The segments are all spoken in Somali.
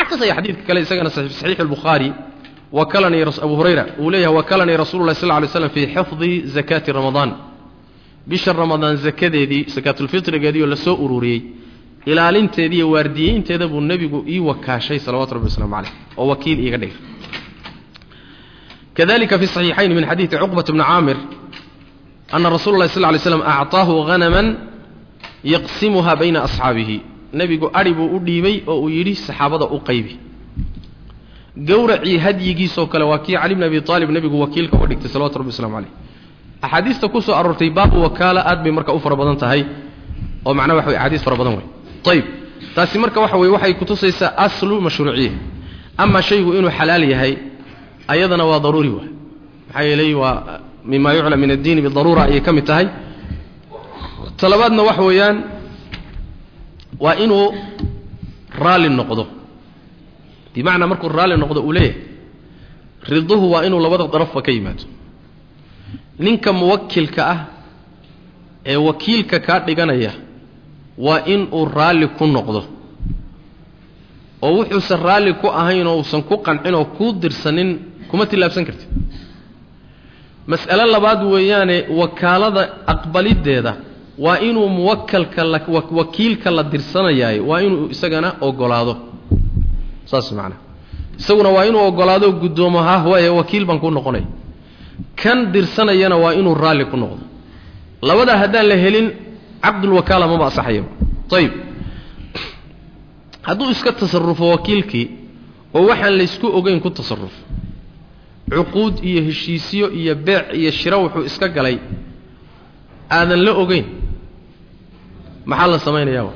tusaya xadiidka kale isagana saxiix albukhaari wakalanii abu hurayra uu leeyahay wakalanii rasulu llahi sal ly slam fii xifdi zakaati ramadaan bisha ramadaan zakadeedii sakaatulfitrigeedii oo lasoo ururiyey ilaalinteedii iyo waardiyeynteeda buu nebigu ii wakaashay salawatu rabbi waslamu caleyh oo wakiil iiga dhigay kadalika fi saxiixayn min xadiidi cuqbat bni caamir ana rasula llahi sal ly slam acطaahu hanaman yaqsimuha bayna asxaabihi nebigu adhi buu u dhiibay oo uu yidhi saxaabada u qaybi gowracii hadyigiisoo kale waa kii cali bni abi aalib nebigu wakiilka uga dhigtay salawatu rabbi waslamu caleyh axaadiista ku soo aroortay baabu wakaala aad bay marka u fara badan tahay oo macnaha waxa wey axaadiis fara badan wey ayib taasi marka waxa weye waxay kutusaysaa aslu mashruuciya ama shaygu inuu xalaal yahay ayadana waa daruuri waay maxaa yeelay waa mima yuclam min addiini bidaruura ayay ka mid tahay talabaadna waxa weeyaan waa inuu raalli noqdo bimacnaa markuu raalli noqdo uu leeyahay riduhu waa inuu labada darafba ka yimaado ninka muwakilka ah ee wakiilka kaa dhiganaya waa inuu raalli ku noqdo oo wuxuusan raalli ku ahayn oo uusan ku qancin oo kuu dirsanin kuma tillaabsan kartid mas'alo labaad weeyaane wakaalada aqbaliddeeda waa inuu muwakalka la wakiilka la dirsanayaayo waa inuu isagana ogolaado saas macanaha isaguna waa inuu ogolaado guddoomo ha waaye wakiil baan ku noqonaya kan dirsanayana waa inuu raalli ku noqdo labadaa haddaan la helin caqdulwakaala maba asaxayaba ayib hadduu iska tasarufo wakiilkii oo waxaan laysku ogeyn ku tasarufo cuquud iyo heshiisyo iyo beec iyo shiro wuxuu iska galay aadan la ogeyn maxaa la samaynayaa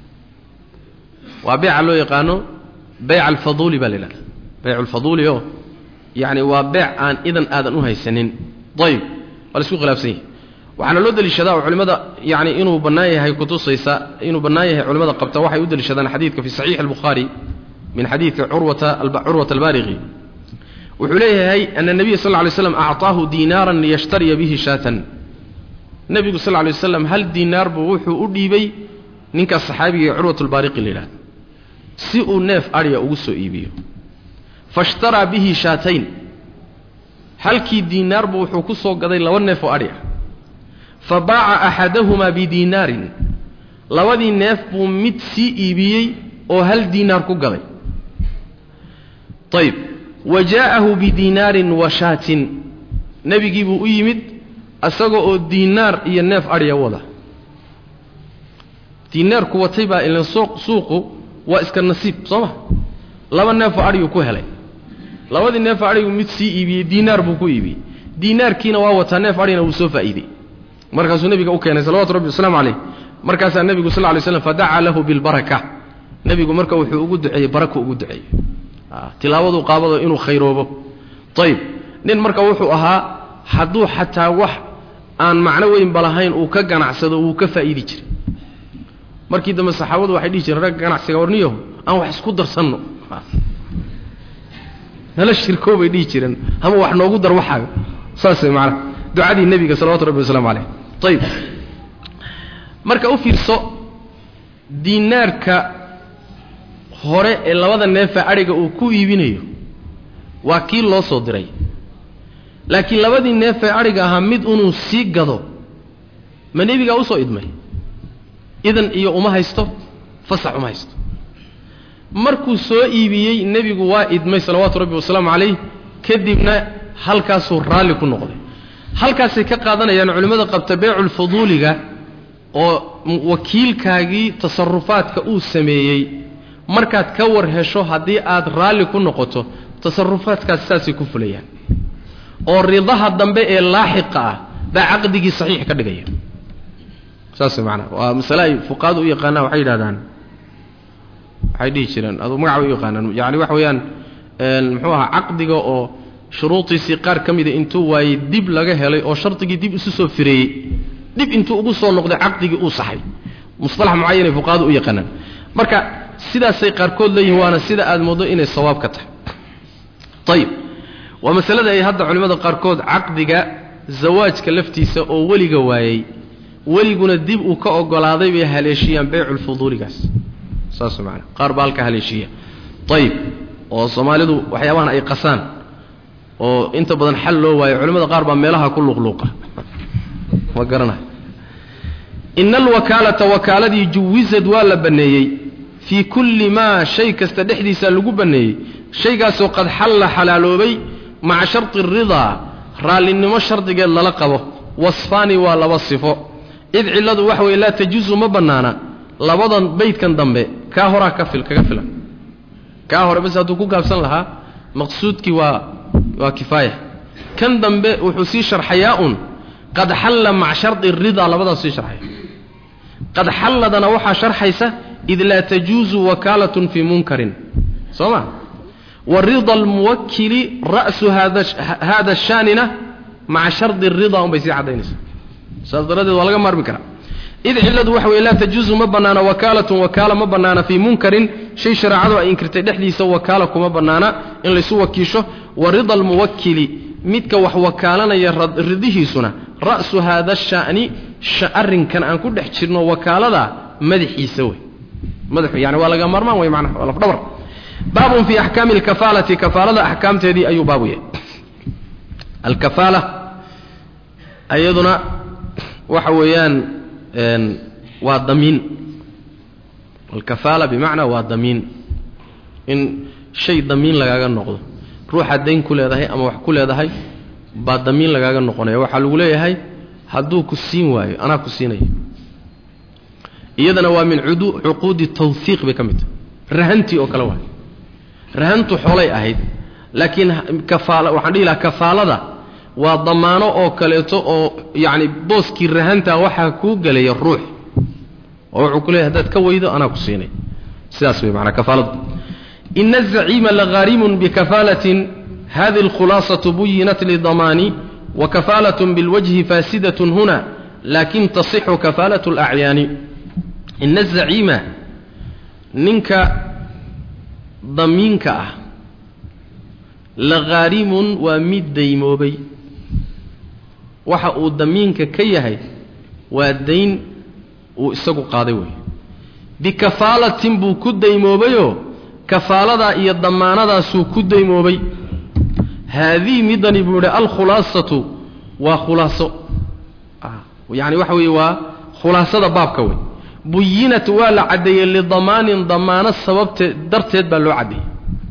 waa beeca loo yaqaano beyc alfaduuli baa la yidhahda beyc alfaduuli oo yacni waa beec aan idan aadan u haysanin ayib waa la isku khilaafsan yahay waxaana loo deliishadaa oo culimmada yani inuu bannaan yahay kutusaysa inuu bannaan yahay culimmada qabta waxay u deliishadaan xadiidka fi saxiixi albukhaari min xadiidki curwata curwata albaariqi wuxuu leeyahay ana nebiya sal ly slam acطaahu diinaaran liyashtariya bihi shaatan nebigu sal lay waslam hal diinaar buu wuxuu u dhiibay ninkaas saxaabiga ee curwat albaariqi la yidhahdo si uu neef adhiya ugu soo iibiyo faishtaraa bihi shaatayn halkii diinaar buu wuxuu ku soo gaday laba neef oo adhi ah fa baaca axadahumaa bidiinaarin labadii neef buu mid sii iibiyey oo hal diinaar ku gaday ayib wa jaa'ahu bidiinaarin wa shaatin nebigii buu u yimid isaga oo diinaar iyo neef adhiya wada diinaarku watay baa ilan suuqu waa iska nasiib soo ma laba neefoo adhiguu ku helay labadii neefoo adhigu mid sii iibiyey diinaar buu ku iibiyey diinaarkiina waa wataa neef adhigina wuu soo faa'iidey markaasuu nebiga u keenay salawatu rabbi wasalaamu calayh markaasaa nebigu sal lay slam fadacaa lahu bilbaraka nebigu marka wuxuu ugu duceeyey barako ugu duceeyey tilaabadu qaabado inuu khayroobo ayib nin marka wuxuu ahaa hadduu xataa wax aan macno weynba lahayn uu ka ganacsado wuu ka faa'iidi jiray markii dambe saxaabadu waxay dhihi jireen ragga ganacsiga warniyaho aan wax isku darsanno nala shirkoobay dhihi jireen ama wax noogu dar waxaaga saasay macnaha ducadii nebiga salawatu rabbi wasalaamu calayh ayib marka u fiirso diinaarka hore ee labada neefa adhiga uu ku iibinayo waa kii loo soo diray laakiin labadii neefee adhiga ahaa mid inuu sii gado ma nebigaa usoo idmay idan iyo uma haysto fasax uma haysto markuu soo iibiyey nebigu waa idmay salawaatu rabbi wasalaamu calayh kadibna halkaasuu raalli ku noqday halkaasay ka qaadanayaan culimmada qabta beeculfuduuliga oo wakiilkaagii tasarufaadka uu sameeyey markaad ka war hesho haddii aad raalli ku noqoto tasarufaadkaas saasay ku fulayaan oo ridaha dambe ee laaxiqa ah baa caqdigii saxiix ka dhigaya saas maanaa waa masale ay fuqaadu u yaqaanaan waxay yidhahdaan waxay dhihi jireen aduu magaca u yaqaanaan yani waxa weeyaan muxuu ahaa caqdiga oo shuruudiisii qaar ka mida intuu waayey dib laga helay oo shardigii dib isu soo fireeyey dib intuu ugu soo noqday caqdigii uu saxay musalax mucayanay fuqaadu u yaqaanaan marka sidaasay qaarkood leeyihin waana sida aad moodo inay sawaab ka tahay ayib waa masalada ay hadda culimmada qaarkood caqdiga zawaajka laftiisa oo weliga waayey weliguna dib uu ka ogolaaday bay haleeshiyaan beyculfuduuligaas saas maana qaar baa halka haleeshiya ayib oo soomaalidu waxyaabahan ay qasaan oo inta badan xal loo waayo culimmada qaar baa meelaha ku luqluuqa ma garanayo ina alwakaalata wakaaladii juwisad waa la banneeyey fii kulli maa shay kasta dhexdiisa lagu banneeyey shaygaasoo qad xalla xalaaloobay maca sharti ridaa raallinimo shardigeed lala qabo wasfaani waa laba sifo id cilladu waxa weye laa tajuusu ma bannaana labadan baydkan dambe kaa horaa ka fil kaga filan kaa hore bas hadduu ku gaabsan lahaa maqsuudkii waa waa kifaaya kan dambe wuxuu sii sharxayaa un qad xalla maca shardi ridaa labadaas sii sharxaya qad xalladana waxaa sharxaysa id laa tajuusu wakaalatun fii munkarin soo ma wa rida almuwakili ra'su hada shaanina maca shardi ridaa un bay sii caddaynaysa saas daradeed waa laga maarmi karaa id cilladu waxa weye laa tajuusu ma bannaana wakaalatun wakaala ma bannaana fii munkarin shay shareecadu ay inkirtay dhexdiisa wakaala kuma bannaana in laysu wakiisho wa rida almuwakili midka wax wakaalanaya ridihiisuna ra'su haada sha'ni arrinkan aan ku dhex jirno wakaalada madaxiisa wey madaxu yani waa laga maarmaan wey macnaha waa lafdhabar baabun fii axkaami alkafaalati kafaalada axkaamteedii ayuu baabu yahay alkafaala ayaduna waxa weeyaan waa damiin alkafaala bimacnaa waa damiin in shay damiin lagaaga noqdo ruuxaad dayn ku leedahay ama wax ku leedahay baa damiin lagaaga noqonaya waxaa lagu leeyahay hadduu ku siin waayo anaa ku siinaya iyadana waa min cuquudi tawhiiq bay ka mid tahay rahantii oo kale waay rahantu xoolay ahayd laakiin kafaala waxaan dhihi lahaa kafaalada waa damaano oo kaleeto oo yacni booskii rahantaa waxaa kuu gelaya ruux oo wuxuu ku leeyahy haddaad ka weydo anaa ku siinay sidaas wey maanaa kafaaladu ina azaciima laghaarimun bikafaalatin hadi alkhulaasatu buyinat lidamaani wakafaalaة biاlwajhi faasidaة huna lakin tasixu kafaalaة اlacyaani ina azaciima ninka damiinka ah laghaarimun waa mid daymoobay waxa uu damiinka ka yahay waa dayn uu isagu qaaday wey bikafaalatin buu ku daymoobayoo kafaaladaa iyo damaanadaasuu ku daymoobay haadihi midani buu idhi alkhulaasatu waa khulaaso yani waxa weeye waa khulaasada baabka wey buyinat waa la caddeeyey lidamaanin damaano sababtee darteed baa loo caddeeyey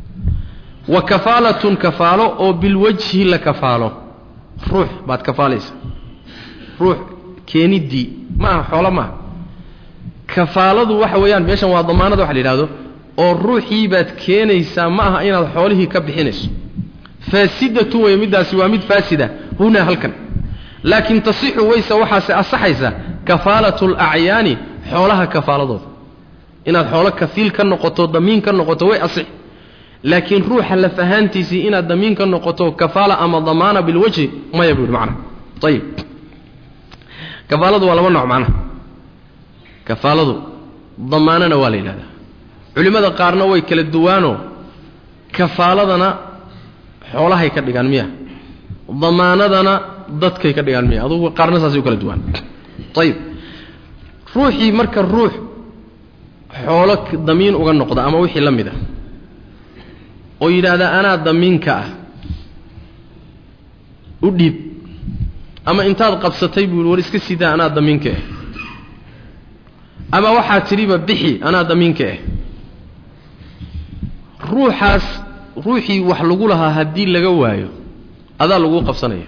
wa kafaalatun kafaalo oo bilwajhi la kafaalo ruux baad kafaalaysa ruux keeniddii ma aha xoolo maaha kafaaladu waxa weeyaan meeshan waa damaanada waxa la yidhahdo oo ruuxii baad keenaysaa ma aha inaad xoolihii ka bixinayso faasidatu wey middaasi waa mid faasida hunaa halkan laakiin tasixu weyse waxaase asaxaysa kafaalatu alacyaani xoolaha kafaaladooda inaad xoolo kafiil ka noqoto damiin ka noqoto way asix laakiin ruuxa laf ahaantiisii inaad damiin ka noqoto kafaala ama damaana bilwajhi maya buu yidhi macnaha ayib kafaaladu waa laba nooc macnaha kafaaladu damaanana waa la yidhahdaa culimmada qaarna way kala duwaanoo kafaaladana xoolahay ka dhigaan miya damaanadana dadkay ka dhigaan miya adugu qaarna saasay u kala duwaan ayib ruuxii marka ruux xoolo damiin uga noqda ama wixii la mid ah oo yidhaahda anaa damiinka ah u dhiib ama intaad qabsatay buu yidhi war iska sidaa anaa damiinka ah ama waxaa tidhiba bixi anaa damiinka ah ruuxaas ruuxii wax lagu lahaa haddii laga waayo adaa laguu qabsanaya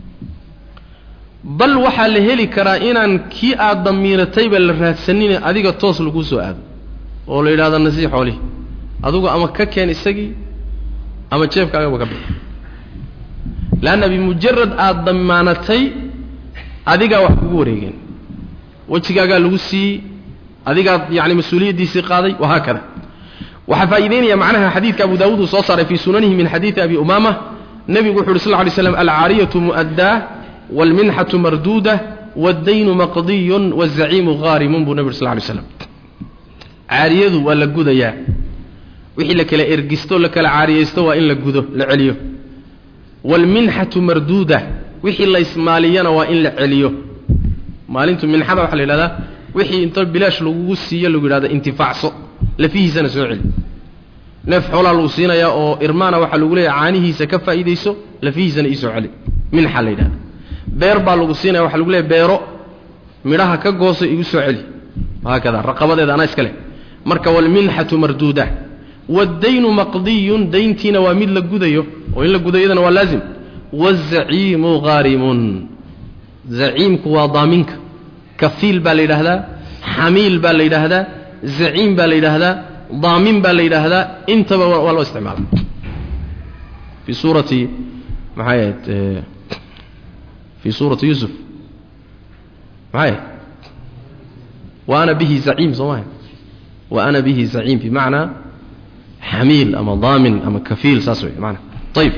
bal waxaa la heli karaa inaan kii aad damiiratayba la raadsanine adiga toos laguu soo aado oo la yidhahdo nasii xoolihi adugu ama ka keen isagii ama jeebkaagaba ka bixi leanna bimujarad aada damaanatay adigaa wax kugu wareegeen wejigaagaa lagu siiyey adigaad yacni mas-uuliyaddiisii qaaday wahaakada waxaa faa'iideynaya macnaha xadiidka abu daawuud uu soo saaray fii sunanihi min xadiidi abi umaama nebigu wuxu uhi sl ly slam alcaariyatu mu'addaa waalminxatu marduuda waddaynu maqdiyun wazaciimu haarimun buu nebi ur sl ly slam caariyadu waa la gudayaa wixii la kala ergisto la kala caariyaysto waa in la gudo la celiyo waalminxatu marduuda wixii la ismaaliyana waa in la celiyo maalintu minxada waxaa la yidhahdaa wixii inta bilaash lagugu siiyo lagu yidhahdo intifaacso lafihiisana soo celi neef xoolaa lagu siinayaa oo irmaana waxaa lagu leeyahay caanihiisa ka faa'iidayso lafihiisana iisoo celi minxa la yidhahda beer baa lagu siinaya waxaa lagu leeyahay beero midhaha ka goosa igu soo celi haakada raqabadeeda anaa iska leh marka walminxatu marduuda waddaynu maqdiyun dayntiina waa mid la gudayo oo in la gudayadana waa laazim wazaciimu haarimun zaciimku waa daaminka kafiil baa la yidhaahdaa xamiil baa la yidhaahdaa zaciim baa la yidhaahdaa daamin baa la yidhaahdaa intaba waa loo isticmaala fii suurati maxay ahayd fii suurati yuusuf maxay ahayd wa ana bihi zaciim soo maha wa ana bihi zaciim bimacnaa xamiil ama daamin ama kafiil saas wey maana ayib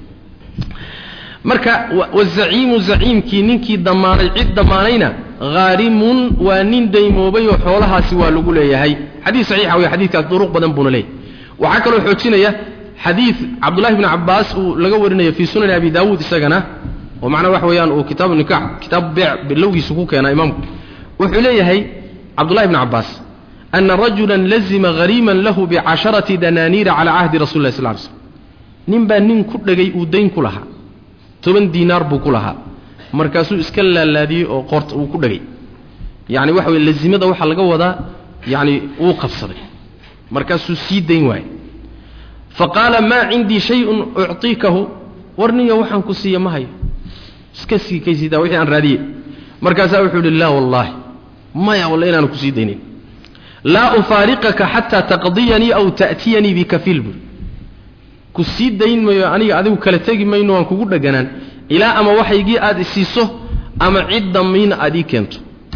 marka wazaciimu zaciimkii ninkii damaanay cid damaanayna haarimun waa nin daymoobay oo xoolahaasi waa lagu leeyahay xadiis saxiixa wey xadiidkaas duruq badan buuna leeyahy waxaa kaloo xoojinaya xadiid cabdullahi bni cabbaas uu laga warinayo fii sunani abi daawuud isagana oo macnaa waxa weeyaan uu kitaabu nikax kitaabu beec bilowgiisu ku keenaa imaamku wuxuu leeyahay cabdullahi bni cabbaas ana rajulan lazima hariiman lahu bicasharati danaaniira calaa cahdi rasuli lah sl ly slm nin baa nin ku dhegay uu dayn ku lahaa toban diinaar buu ku lahaa markaasuu iska laalaadiyey oo qoorta uu ku dhegay yacni waxa weye lazimada waxaa laga wadaa yacni wuu qabsaday markaasuu sii dayn waayey fa qaala maa cindii shayun uctiikahu war niyo waxaan ku siiya ma hayo iska sii kaysidaa wixii aan raadiyey markaasaa wuxuu yidhi laa wallaahi maya walle inaanu ku sii daynin laa ufaariqaka xataa taqdiyanii aw ta'tiyanii bikafiil buuri ku sii dayn mayo aniga adigu kala tegi mayno waan kugu dheganaan ilaa ama waxaygii aad isiiso ama cid damiina aad ii keento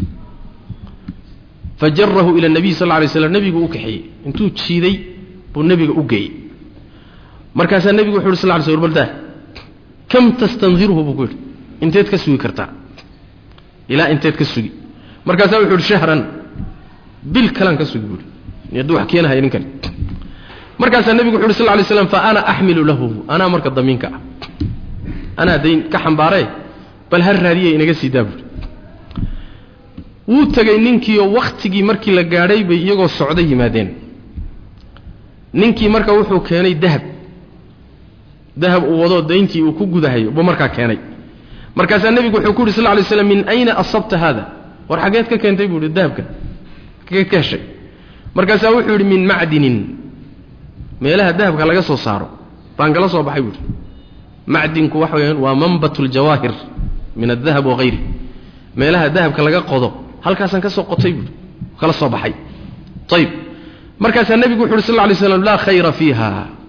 fajarahu ila nabiy sal lay slam nebigu u kaxeeyey intuu jiiday buu nebiga u geeyey markaasaa nebigu wuxu uhi sal ly sl baldaa kam tastandirhu buu ku yidhi inteed ka sugi kartaa ilaa inteed ka sugi markaasaa wuxu uhi shahran bil kalaan ka sugi buuhi hadduu wax keenahay ninkani markaasaa nebigu wuxu uhi sal lay slam fa ana axmilu lahu anaa marka damiinka ah anaa dayn ka xambaaree bal ha raadiya inaga sii daa buuhi wuu tegey ninkiioo wakhtigii markii la gaadhay bay iyagoo socdo yimaadeen ninkii marka wuxuu keenay dahab dahab uu wadoo dayntii uu ku gudahayo buu markaa keenay markaasaa nebigu wuxuu ku yidhi sal ly slam min ayna asabta haada war xaggeed ka keentay buu ihi dahabka xaggeed ka heshay markaasaa wuxuu yidhi min macdinin meelaha dahabka laga soo saaro baan kala soo baxay buuhi macdinku waxa weyaan waa manbat ljawaahir min adahab wahayri meelaha dahabka laga qodo halkaasaan ka soo qotay buui kala soo baxay ayib markaasaa nebigu wuxu uhi sal lla lay slam laa khayra fiiha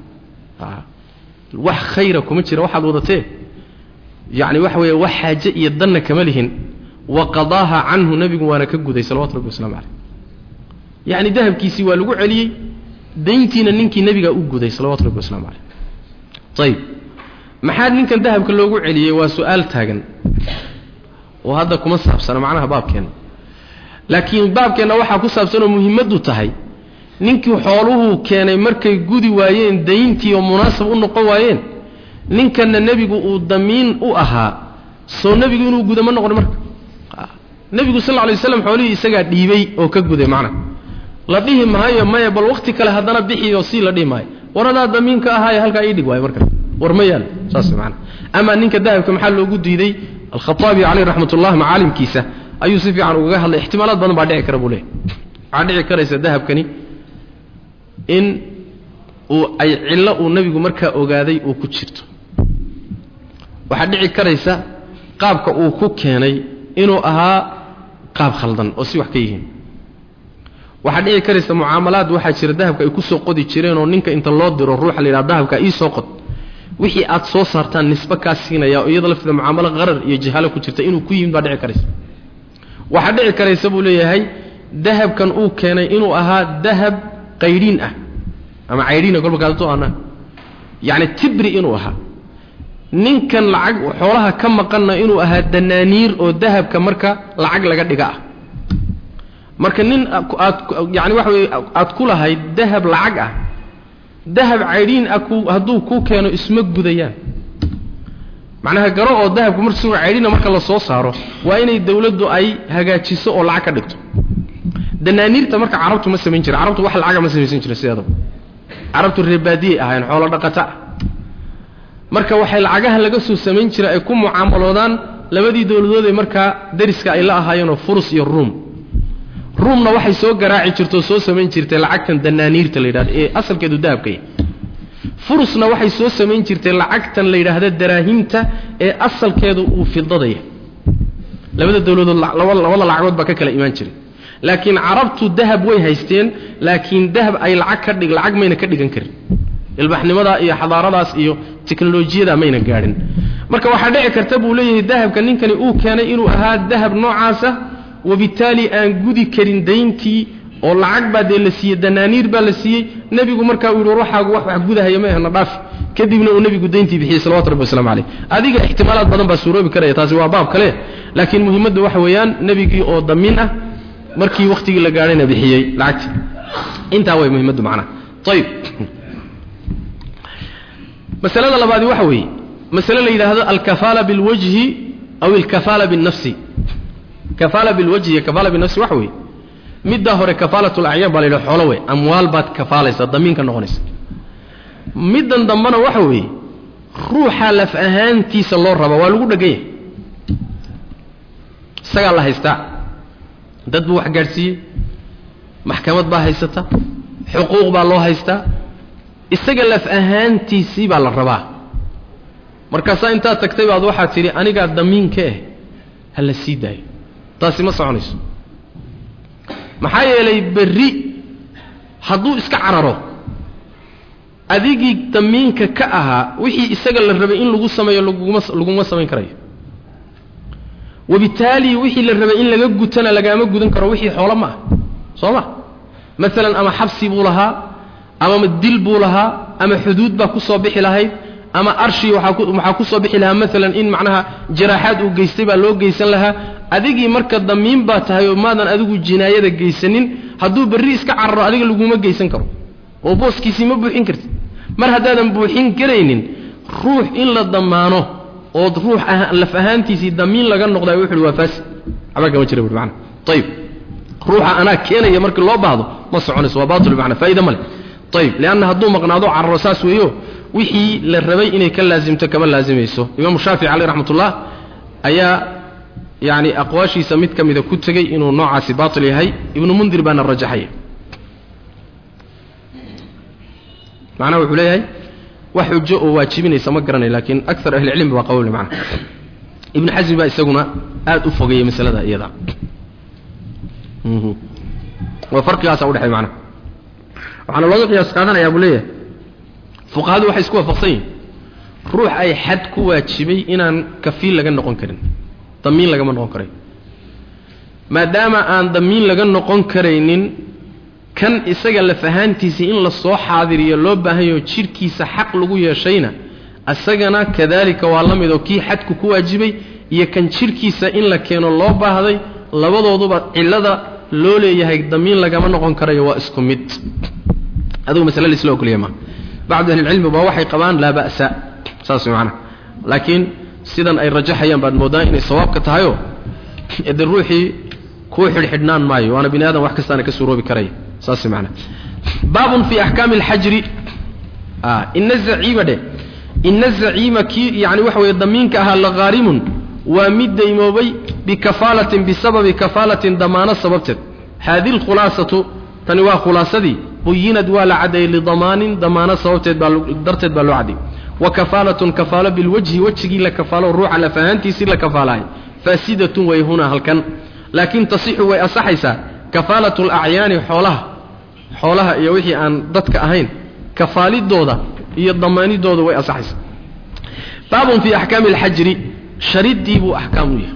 wax khayra kuma jira waxaad wadatee yacni waxa weeye wax xaaje iyo danna kama lihin wa qadaaha canhu nebigu waana ka guday salawatu rabbi waslamu caleyh yacni dahabkiisii waa lagu celiyey dayntiina ninkii nebigaa u guday salawatu rabbi waslamu caleyh ayib maxaa ninkan dahabka loogu celiyey waa su-aal taagan oo hadda kuma saabsana macnaha baabkeenna laakiin baabkeenna waxaa ku saabsanoo muhimmaddu tahay ninkii xooluhuu keenay markay gudi waayeen dayntii oo munaasab u noqon waayeen ninkanna nebigu uu damiin u ahaa soo nebigu inuu guda ma noqon marka nebigu sal lla lay waslam xoolihii isagaa dhiibay oo ka guday macnaha la dhihi maayo maya bal wakhti kale haddana bixi oo sii la dhihi maayo war adaa damiinka ahaaye halkaa ii dhig waayo marka war ma yaal saas maana amaa ninka dahabka maxaa loogu diiday alkhaaabi caleyh raxmat ullah macaalimkiisa ayuu si fiican ugaga hadlay ixtimaalaad badan baa dhici kara buu leeyahy waxaa dhici karaysa dahabkani in uu ay cillo uu nebigu markaa ogaaday uu ku jirto waxaa dhici karaysa qaabka uu ku keenay inuu ahaa qaab khaldan oo si wax ka yihiin waxaa dhici karaysa mucaamalaad waxaa jira dahabka ay ku soo qodi jireen oo ninka inta loo diro ruuxa la yidhaha dahabka ii soo qod wixii aad soo saartaan nisbe kaa siinaya oo iyada lafteeda mucaamalo qarar iyo jahaalo ku jirta inuu ku yimid baa dhici karaysa waxaa dhici karaysa buu leeyahay dahabkan uu keenay inuu ahaa dahab qaydhiin ah ama caydhiina kolba kaadato aanaa yacni tibri inuu ahaa ninkan lacag xoolaha ka maqanna inuu ahaa danaaniir oo dahabka marka lacag laga dhiga ah marka nin aad yani waxa weye aad ku lahayd dahab lacag ah dahab caydhiin ah ku hadduu kuu keeno isma gudayaan macnaha garo oo dahabku mar isagoo caydhiina marka la soo saaro waa inay dawladdu ay hagaajiso oo lacag ka dhigto danaaniirta marka carabtu ma samayn jira carabtu wax lacaga ma samaysan jira sideedaba carabtu reebaadiyey ahayn xoolo dhaqata ah marka waxay lacagaha laga soo samayn jira ay ku mucaamaloodaan labadii dowladood ee markaa dariska ay la ahaayeenoo furus iyo ruum ruumna waxay soo garaaci jirtoo soo samayn jirtay lacagtan danaaniirta la yidhahdo ee asalkeedu dahabkay furusna waxay soo samayn jirtay lacagtan la yidhaahda daraahimta ee asalkeedu uu fidadaya labada dowladood labada lacagood baa ka kala imaan jiray laakiin carabtu dahab way haysteen laakiin dahab ay lacag ka dhig lacag mayna ka dhigan karin ilbaxnimadaa iyo xadaaradaas iyo teknolojiyada mayna gaadhin marka waxaa dhici karta buu leeyahay dahabka ninkani uu keenay inuu ahaa dahab noocaasa wabitaali aan gudi karin dayntii oo lacag baa dee la siiyey danaaniir baa la siiyey nebigu markaa uu yihi ruuxaagu wax wax gudahaya ma ahna dhaafi kadibna uu nebigu dayntii bixiyey salawatu rabbi waslamu caleyh adiga ixtimaalaad badan baa suuroobi karaya taasi waa baab kale laakiin muhimmaddu waxa weeyaan nebigii oo damiin ah markii wakhtigii la gaadhayna bixiyey lacagtii intaa way muhimmaddu macnaha ayib masalada labaadi waxa weeye masale la yidhaahdo alkafaala bilwajhi aw alkafaala binnafsi kafaala bilwajhi iyo kafaala binafsi waxa weeye middaa hore kafaalat lacyaan baa la yidhaha xoolo wey amwaal baad kafaalaysa damiinka noqonaysa middan dambena waxa weeye ruuxa laf ahaantiisa loo raba waa lagu dhegan yahay isagaa la haystaa dad buu wax gaadhsiiyey maxkamad baa haysata xuquuq baa loo haystaa isaga laf ahaantiisii baa la rabaa markaasaa intaad tagtay baad waxaad tidhi anigaa damiinka ah ha la sii daayo taasi ma soconayso maxaa yeelay berri hadduu iska cararo adigii damiinka ka ahaa wixii isaga la rabay in lagu sameeyo laguma laguma samayn karayo wabitaali wixii la rabay in laga gutana lagaama gudan karo wixii xoolo ma ah soo ma maalan ama xabsi buu lahaa ama dil buu lahaa ama xuduud baa ku soo bixi lahayd ama arshi waxaa ku soo bixi lahaa maalan in macnaha jaraaxaad uu geystay baa loo geysan lahaa adigii marka damiin baa tahay oo maadan adigu jinaayada geysanin hadduu berri iska cararo adiga laguma geysan karo oo booskiisii ma buuxin kartid mar haddaadan buuxin karaynin ruux in la damaano ood ruux laf ahaantiisii damiin laga noqday wuxuuhi waa faasi waxba kama jira buui mana ayib ruuxa anaa keenaya markii loo baahdo ma soconayso waa baatil bimacna faa'iida ma leh ayib lianna hadduu maqnaado cararo saas weeyo wixii la rabay inay ka laasimto kama laasimayso imaamu shaafici caleyh raxmatullah ayaa yani aqwaashiisa mid ka mida ku tegey inuu noocaasi baatil yahay ibnu mundir baana rajaxaya macnaha wuxuu leeyahay wax xujo oo waajibinaysa ma garanay laakiin akar ahlicilmi baa qawle macna ibnu xasmi baa isaguna aad u fogeeyey masalada iyada waa farqigaasa udhexay macnaha waxaana looga qiyaas qaadanayaa buu leeyahay fuqahadu waxay isku waafaqsan yihin ruux ay xad ku waajibay inaan kafiil laga noqon karin damiin lagama noqon karayo maadaama aan damiin laga noqon karaynin kan isaga laf ahaantiisii in la soo xaadiriyo loo baahanyaho jidhkiisa xaq lagu yeeshayna isagana kadaalika waa la mid oo kii xadku ku waajibay iyo kan jidhkiisa in la keeno loo baahday labadooduba cillada loo leeyahay damiin lagama noqon karayo waa isku mid adigu masale laisla ogolya maa bacdu ahlilcilmi baa waxay qabaan laa ba'sa saas macnaha laakiin sidan ay rajaxayaan baad moodaan inay sawaabka tahayoo ede ruuxii kuu xidhxidhnaan maayo waana bini aadam wax kastaana ka suuroobi karaya saas macnaha baabun fi axkaami alxajri ina zaciima dheh ina zaciima kii yani waxa weeye damiinka ahaa laqaarimun waa mid daymoobay bikafaalatin bisababi kafaalatin damaano sababteed haadi lkhulaasatu tani waa khulaasadii buyinad waa la caddeeyey lidamaanin damaano sababteed baa darteed baa loo caddeeyey wa kafaalatun kafaalo bilwajhi wejigii la kafaalo ruuxa laf ahaantiisii la kafaalahay faasidatun way hunaa halkan laakiin tasixu way asaxaysaa kafaalatu alacyaani xoolaha xoolaha iyo wixii aan dadka ahayn kafaalidooda iyo damaanidooda way asaxaysaa baabun fii axkaami alxajri sharidii buu axkaam u yahay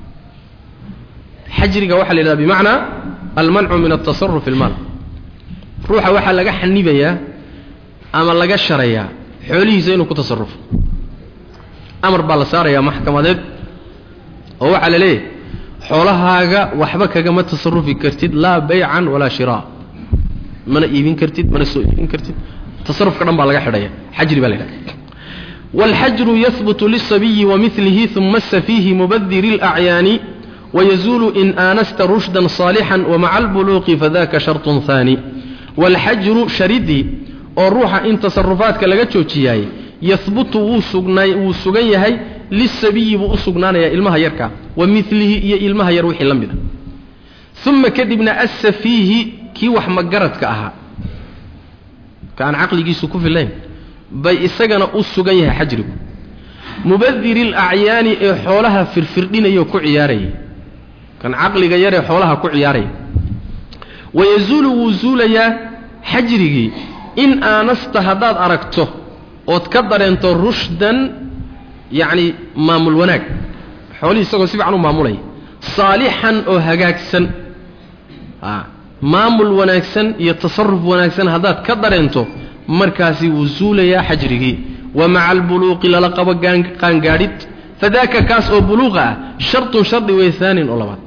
xajriga waxaa la yidhahda bimacnaa almancu min altasaruf fi lmaal ruuxa waxaa laga xanibayaa ama laga sharayaa xoolihiisa inuu ku tasarufo amar baa la saarayaa maxkamadeed oo waxaa la leeyahay xoolahaaga waxba kagama tasarufi kartid laa baycan walaa shiraa mana iibin kartid mana soo iibin kartid tasarufka dhan baa laga xidhaya xajri baa la yidhahda wاlxajru yahbutu liلsabiyi wamilihi uma asafiihi mubadiri اlأcyaani wayazuulu in aanasta rushda صaalixا wamaca اlbuluuqi fadaka sharط haani wاlxajru sharidii oo ruuxa in tasarufaadka laga joojiyaay yahbutu wuu sugnay wuu sugan yahay lisabiyi buu u sugnaanayaa ilmaha yarkaa wa milihi iyo ilmaha yar wixii la mid a uma kadibna assafiihi kii wax magaradka ahaa ka aan caqligiisu ku filayn bay isagana u sugan yahay xajrigu mubadiri alacyaani ee xoolaha firfirdhinaya oo ku ciyaaraya kan caqliga yaree xoolaha ku ciyaaraya wayazuulu wuu zuulayaa xajrigii in aanasta haddaad aragto ood ka dareento rushdan yacni maamul wanaag xoolihii isagoo si fiican u maamulaya saalixan oo hagaagsan a maamul wanaagsan iyo tasaruf wanaagsan haddaad ka dareento markaasi wuu zuulayaa xajrigii wa maca albuluuqi lala qabo qaangaadhid fadaaka kaas oo buluuqa ah shartun shardi wey haanin oo labaad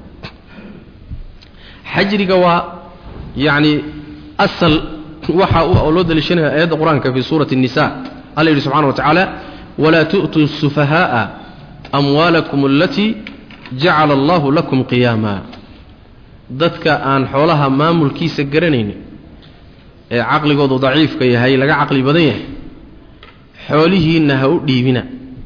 xajriga waa yacni asal waxa oo loo daliishanaya aayadda qur-aanka fii suurati الnisa alla yidhi subxana wa tacaala walaa tu'tuu الsufahaaءa amwaalakum alatii jacala allahu lakum qiyaama dadka aan xoolaha maamulkiisa garanaynin ee caqligoodu daciifka yahay laga caqli badan yahay xoolihiinna ha u dhiibina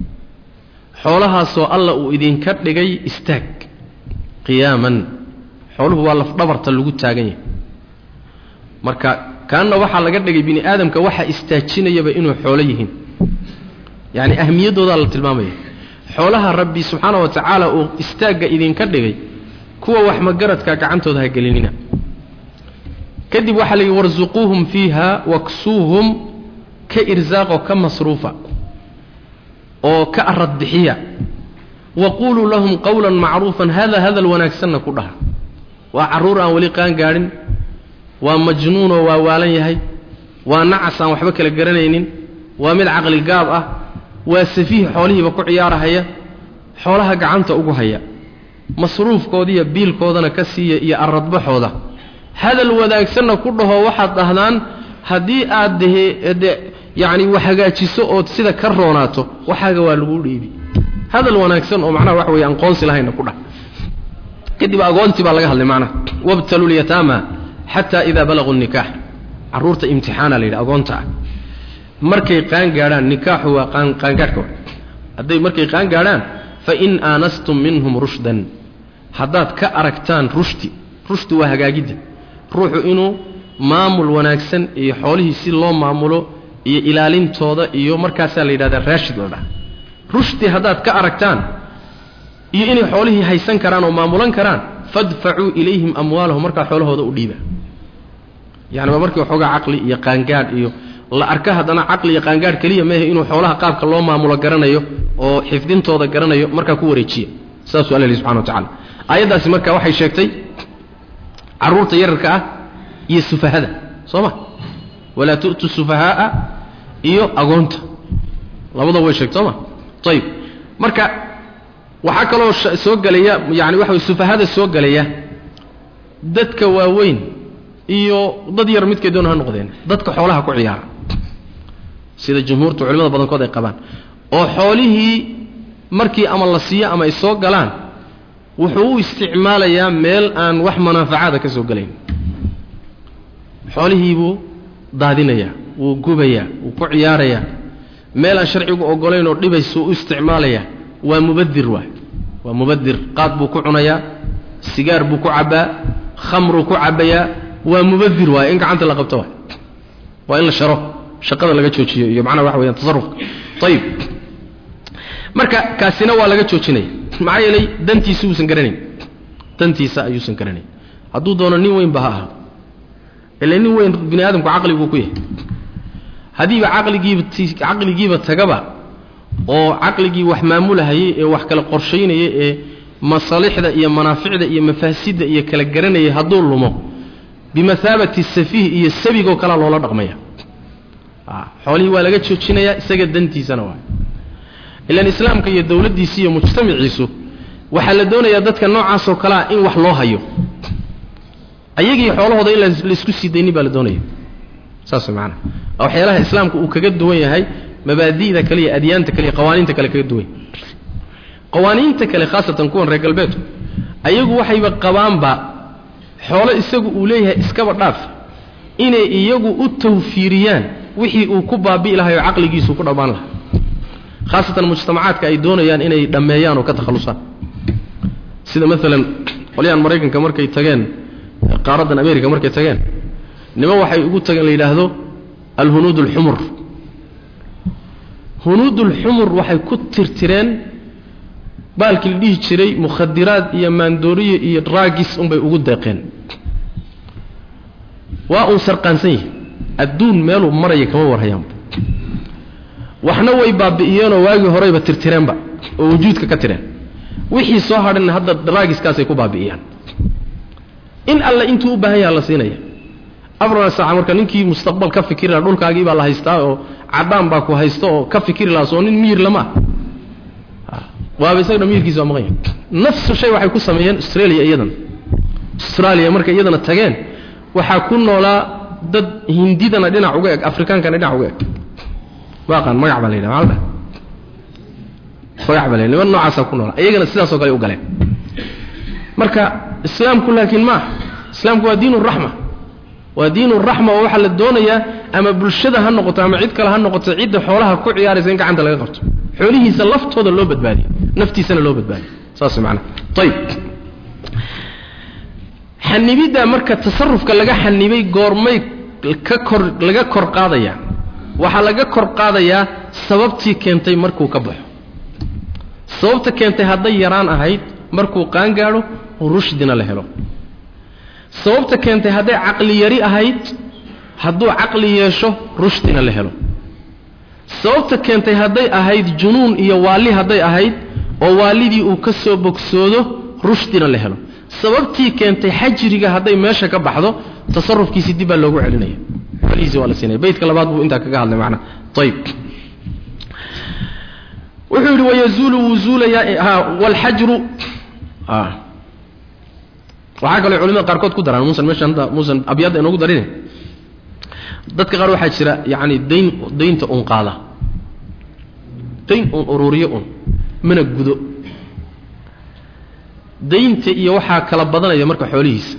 xoolahaasoo alla uu idinka dhigay istaag qiyaaman xooluhu waa lafdhabarta lagu taagan yahay marka kaanna waxaa laga dhigay bini aadamka waxaa istaajinayaba inuu xoolo yihiin yacni ahmiyaddoodaa la tilmaamaya xoolaha rabbi subxaana wa tacaala uu istaagga idinka dhigay kuwa wax magaradka gacantooda ha gelinina kadib waxaa la yidhi warsuquuhum fiiha waksuuhum ka irsaaqoo ka masruufa oo ka arad bixiya wa quuluu lahum qawlan macruufan hada hadal wanaagsanna ku dhaha waa carruur aan weli qaan gaadhin waa majnuunoo waa waalan yahay waa nacas aan waxba kala garanaynin waa mid caqli gaab ah waa safiih xoolihiiba ku ciyaarahaya xoolaha gacanta ugu haya masruufkoodiiyo biilkoodana ka siiya iyo aradbaxooda hadal wanaagsanna ku dhaho waxaad dhahdaan haddii aad dehe de yacni wax hagaajiso ood sida ka roonaato waxaaga waa lagu dhiibi hadal wanaagsan oo macnaha waxa weeye aqoonsi lahayna ku dhah kadib agoontii baa laga hadlay macnaha wabtalu lyataama xataa idaa balaguu nikaax carruurta imtixaana la yidhi agoonta ah markay qaan gaadhaan nikaaxu waa qaan qaangaadhka wa hadday markay qaan gaadhaan fain aanastum minhum rushdan haddaad ka aragtaan rushdi rushdi waa hagaagidda ruuxu inuu maamul wanaagsan iyo xoolihii si loo maamulo iyo ilaalintooda iyo markaasaa la yidhahdaa raashid la dhaha rushdi haddaad ka aragtaan iyo inay xoolihii haysan karaan oo maamulan karaan fadfacuu ilayhim amwaalahum markaa xoolahooda u dhiiba yani waa markii waxoogaa caqli iyo qaangaadh iyo la arka haddana caqli iyo qaangaadh keliya maahe inuu xoolaha qaabka loo maamulo garanayo oo xifdintooda garanayo markaa ku wareejiya saasuu alla lihi subxana wa tacala aayaddaasi marka waxay sheegtay carruurta yararka ah iyo sufahada soo ma walaa tu'tu sufahaa'a iyo agoonta labadaba way sheegtay soo ma ayib marka waxaa kaloo soo gelaya yani waxa way sufahada soo gelaya dadka waaweyn iyo dad yar midkay doona ha noqdeen dadka xoolaha ku ciyaara sida jumhuurta culimada badankood ay qabaan oo xoolihii markii ama la siiyo ama ay soo galaan wuxuu u isticmaalayaa meel aan wax manaafacaada ka soo gelayn xoolihii buu daadinayaa wuu gubayaa wuu ku ciyaarayaa meel aan sharcigu ogolayn oo dhibaysuu u isticmaalayaa waa mubadir waay waa mubadir qaad buu ku cunayaa sigaar buu ku cabbaa khamruu ku cabbayaa waa mubadir waay in gacanta la qabto waay waa in la sharo shaqada laga joojiyo iyo macnaha waxa weyaan tasarufka ayib marka kaasina waa laga joojinaya maxaa yeelay dantiisa uusan garanayn dantiisa ayuusan garanayn hadduu doono nin weynba ha aha ila nin weyn bini aadamku caqli buu ku yahay haddiiba caqligiiba caqligiiba tagaba oo caqligii wax maamulahayay ee wax kala qorshaynaya ee masaalixda iyo manaaficda iyo mafaasidda iyo kala garanayay hadduu lumo bimathaabati safiih iyo sabigoo kalea loola dhaqmaya xoolihii waa laga joojinayaa isaga dantiisana waa ilaan islaamka iyo dowladdiisi iyo mujtamaciisu waxaa la doonayaa dadka noocaasoo kalea in wax loo hayo ayagii xoolahooda in laisku sii daynin baa la doonaya saas maanaa waxyaalaha islaamka uu kaga duwan yahay mabaadi'da kale iyo adyaanta kale iyo qawaaniinta kale kaga duwan yahay qawaaniinta kale khaasatan kuwan reer galbeedku ayagu waxayba qabaanba xoolo isagu uu leeyahay iskaba dhaaf inay iyagu u tawfiiriyaan wixii uu ku baabi'i lahay oo caqligiisu ku dhammaan lahaa khaasatan mujtamacaadka ay doonayaan inay dhammeeyaan oo ka takhallusaan sida maalan qolyahan maraykanka markay tageen qaaraddan america markay tageen niman waxay ugu tageen la yidhaahdo alhunuud alxumur hunuud ulxumur waxay ku tirtireen baalkii la dhihi jiray mukhadiraad iyo maandooriye iyo raagis unbay ugu deeqeen waa uun sarqaansan yahi adduun meeluu maraya kama warhayaanba waxna way baabi'iyeenoo waagii horeyba tirtireenba oo wujuudka ka tireen wixii soo hadhanna hadda raagiskaasay ku baabi'iyaan in alle intuu u baahan yaha la siinaya afar saaca marka ninkii mustaqbal ka fikiri laha dhulkaagii baa la haystaa oo cadaan baa ku haysta oo ka fikiri lahaa soo nin miyir lama ah waaba isagana miyirkiisa waa maqan yahay nafsu shay waxay ku sameeyeen australia iyadan australia markay iyadana tageen waxaa ku noolaa dad hindidana dhinac uga eg afrikaankana dhinac uga eg waaqaan magac baa la yidhaha maala magac baa la yidhaha niman noocaasaa ku noolaa iyagana sidaasoo kale u galeen marka islaamku laakiin ma aha islaamku waa diin raxma waa diin raxma oo waxaa la doonayaa ama bulshada ha noqoto ama cid kale ha noqoto cidda xoolaha ku ciyaaraysa in gacanta laga qabto xoolihiisa laftooda loo badbaadiyo naftiisana loo badbaadiyo saas macana ayib xanibidda marka tasarufka laga xanibay goormay ka kor laga kor qaadaya waxaa laga kor qaadayaa sababtii keentay markuu ka baxo sababta keentay hadday yaraan ahayd markuu qaangaadho rushdina la helo sababta keentay hadday caqli yari ahayd hadduu caqli yeesho rushdina la helo sababta keentay hadday ahayd junuun iyo waalli hadday ahayd oo waalidii uu ka soo bogsoodo rushdina la helo sababtii keentay xajriga hadday meesha ka baxdo tasarufkiisii dib baa loogu celinaya xolihiisi waa la siinaya beytka labaad buu intaa kaga hadlay macnaa ayib wuxuu yidhi wayazuulu wuu zuulayaa waalxajru waxaa kaloo culimada qaarkood ku daraan muusan meeshan hadda muusan abyadda inoogu darine dadka qaar waxaa jira yacani dayn daynta un qaada dayn un ururiyo un mana gudo daynta iyo waxaa kala badanaya marka xoolihiisa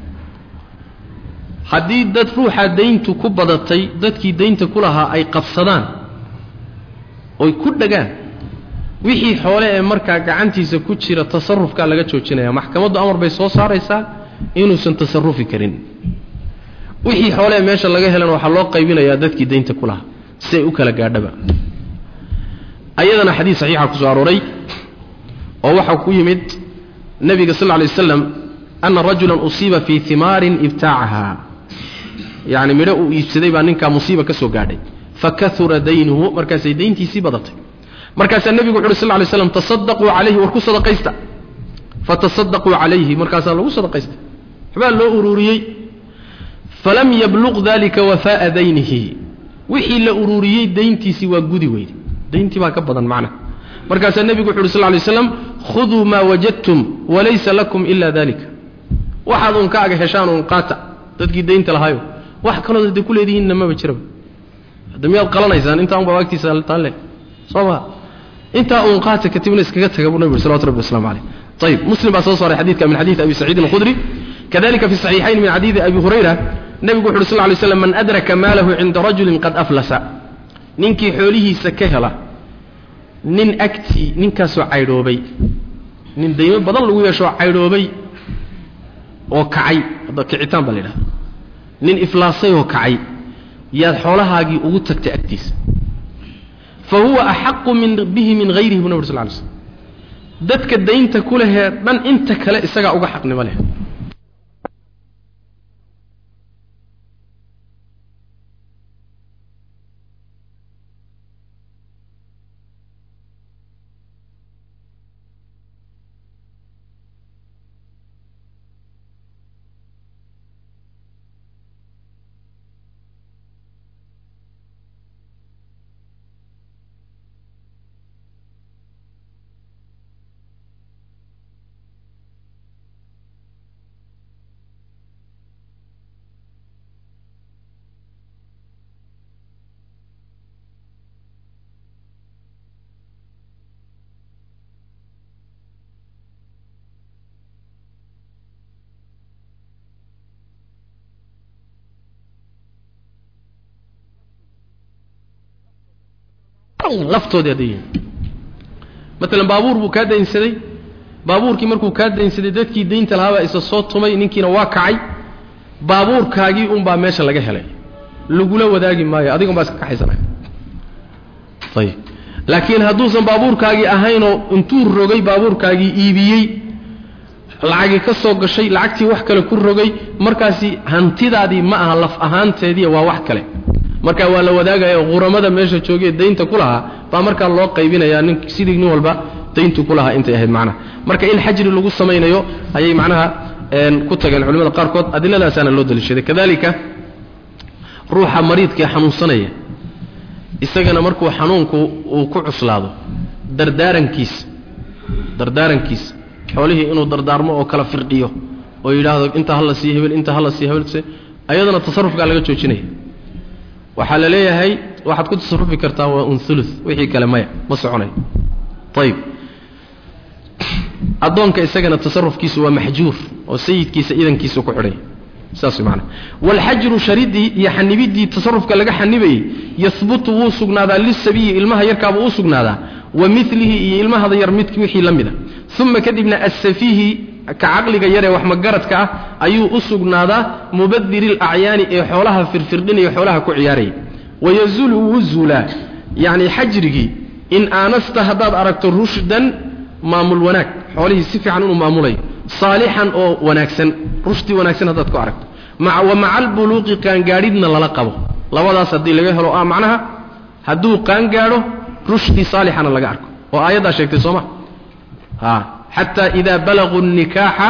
haddii dad ruuxaa dayntu ku badatay dadkii daynta ku lahaa ay qabsadaan oy ku dhagaan wixii xoole ee markaa gacantiisa ku jira tasarufkaa laga joojinaya maxkamaddu amar bay soo saaraysaa inuusan tasarufi karin wixii xoole ee meesha laga helana waxaa loo qaybinayaa dadkii daynta ku lahaa si ay u kala gaadhaba ayadana xadiis saxiixa ku soo arooray oo waxaa ku yimid nebiga sal lla lay waslam ana rajulan usiiba fii himaarin ibtaacaha yacni midho uu iibsaday baa ninkaa musiiba ka soo gaadhay fakahura daynuhu markaasay dayntiisii badatay markaasaa nebigu wuxu uhi sal lay slam tasadaquu calayhi war ku sadaqaysta fatasadaquu calayhi markaasaa lagu sadaqaystay waxbaa loo ururiyey falam yabluq dalika wafaaa daynihi wixii la ururiyey dayntiisii waa gudi weyde dayntii baa ka badan macnaha markaasaa nebigu wuxu uhi sal lay slam khuduu maa wajadtum walaysa lakum ila dalika waxaad uun ka aga heshaan uun qaata dadkii daynta lahaayo wax kaloo hadday ku leedihiinna maba jiraba hadda miyaad qalanaysaan intaa unbaa agtiisa taanle soo maa intaa uun qaata katibna iskaga taga buu nebigu salawatu rabbi waslamu caleyh ayib muslim baa soo saaray xadiidka min xadiidi abi saciidin alkhudri kadalika fi saxiixayn min xadiidi abi hurayra nebigu wuxu uhi sal lay slam man adraka maalahu cinda rajulin qad aflasa ninkii xoolihiisa ka hela nin agtii ninkaasoo caydhoobay nin daymo badan lagu yeeshoo caydhoobay oo kacay hadda kicitaan baa la yidhahda nin iflaasay oo kacay yaad xoolahaagii ugu tagtay agtiisa fa huwa axaqu min bihi min hayrihi bu nabg sl lay slm dadka daynta ku lehee dhan inta kale isagaa uga xaqnimo leh laftoodii hadday yihiin maalan baabuur buu kaa daynsaday baabuurkii markuu kaa daynsaday dadkii daynta lahaabaa isa soo tumay ninkiina waa kacay baabuurkaagii unbaa meesha laga helay lagula wadaagi maayo adigan baa iska kaxaysanaya ayib laakiin hadduusan baabuurkaagii ahaynoo intuu rogay baabuurkaagii iibiyey lacagii ka soo gashay lacagtii wax kale ku rogay markaasi hantidaadii ma aha laf ahaanteedii waa wax kale marka waa la wadaagaya quramada meesha joogee daynta ku lahaa baa markaa loo qaybinayaa nin sidii nin walba dayntu ku lahaa intay ahayd macnaha marka in xajri lagu samaynayo ayay macnaha ku tageen culimada qaarkood adilladaasaana loo daliishaday kadalika ruuxa mariidkaee xanuunsanaya isagana markuu xanuunku uu ku cuslaado dardaarankiisa dardaarankiisa xoolihii inuu dardaarmo oo kala firdhiyo oo yidhaahdo inta hala sii hebel inta hala sii hebel ayadana tasarufkaa laga joojinaya waxaa la leeyahay waxaad ku tasarufi kartaa waa un ulu wixii kale maya ma soconayo ayib addoonka isagana tasarufkiisu waa maxjuur oo sayidkiisa idankiisa ku xidhay saas way maanaa waalxajru sharidii iyo xanibiddii tasarufka laga xanibayey yahbutu wuu sugnaadaa lisabiyi ilmaha yarkaabuu u sugnaadaa wa milihi iyo ilmahada yar mid wixii la mida uma kadibna asafiihi ka caqliga yaree wax magaradka ah ayuu u sugnaadaa mubadiri alacyaani ee xoolaha firfirdhinaya xoolaha ku ciyaaraya wayazulu wuu zuulaa yacni xajrigii in aanasta haddaad aragto rushdan maamul wanaag xoolihii si fiican inuu maamulayo saalixan oo wanaagsan rushdi wanaagsan haddaad ku aragto wa maca albuluuqi qaangaadhidna lala qabo labadaas haddii laga helo ah macnaha hadduu qaangaadho rushdi saalixana laga arko oo aayaddaa sheegtay sooma a xataa idaa balaguu nikaaxa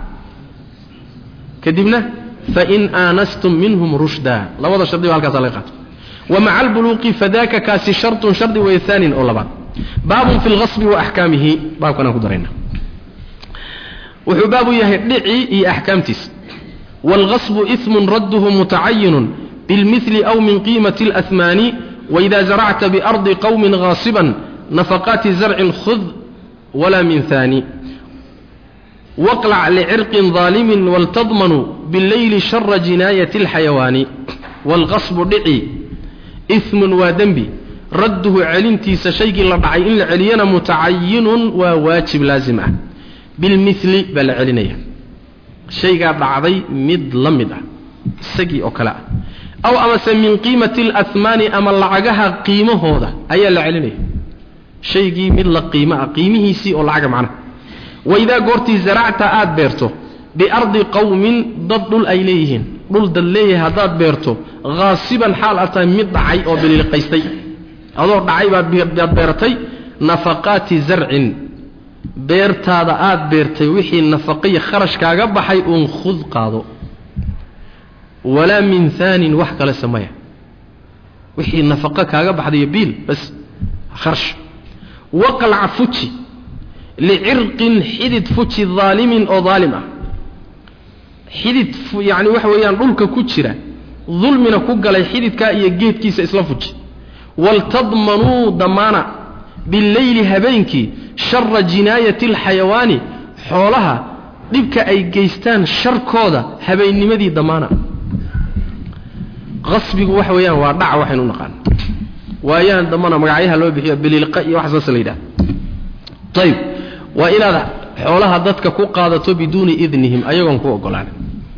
kadibna fain aanastum minhum rushda labada shardi ba halkaasa laga qaato wa maca albuluuqi fadaka kaasi shartun shardi way aanin oo labaad baabun fi lgasbi wa axkaamihi baabkanaan ku darayna wuxuu baabu yahay dhici iyo axkaamtiisa wاlgasbu ismun radduhu mutacayinun bilmili aw min qiimati اlأhmaani waإida zaracta biardi qowmi gaasiba nafaqaati zarcin khud wla min haani waqlac licirqin ظaalimin waltadmanu bileyli shara jinaayati اlxayawaani wاlqasbu dhici ismun waa dembi radduhu celintiisa shaygii la dhacay in la celiyana mutacayinun waa waajib laazim ah bilmili baa la celinaya shaygaa dhacday mid la mid ah isagii oo kale ah aw amase min qiimati alahmaani ama lacagaha qiimahooda ayaa la celinaya shaygii mid la qiimo ah qiimihiisii oo lacaga macnaha waidaa goortii zaracta aad beerto biardi qowmin dad dhul ay leeyihiin dhul dad leeyahay haddaad beerto haasiban xaal aad tahay mid dhacay oo biliiliqaystay adoo dhacay baad beertay nafaqaati zarcin beertaada aad beertay wixii nafaqaiyo kharashkaaga baxay uun khud qaado walaa min haanin wax kale sameya wixii nafaqo kaaga baxdayo biil bas kharash waqlac fuji licirqin xidid fuji daalimin oo daalim ah xidid yacni waxa weeyaan dhulka ku jira dulmina ku galay xididkaa iyo geedkiisa isla fuji waltadmanuu damaana bileyli habeenkii shara jinaayati alxayawaani xoolaha dhibka ay geystaan sharkooda habeennimadii damaana qasbigu waxa weeyaan waa dhac waxaynu u naqaan waayaan dambana magacyaha loo bixiyo biliilqa iyo wax saas la yidhaha ayib waa inaad xoolaha dadka ku qaadato biduuni idnihim ayagoon ku ogolaanin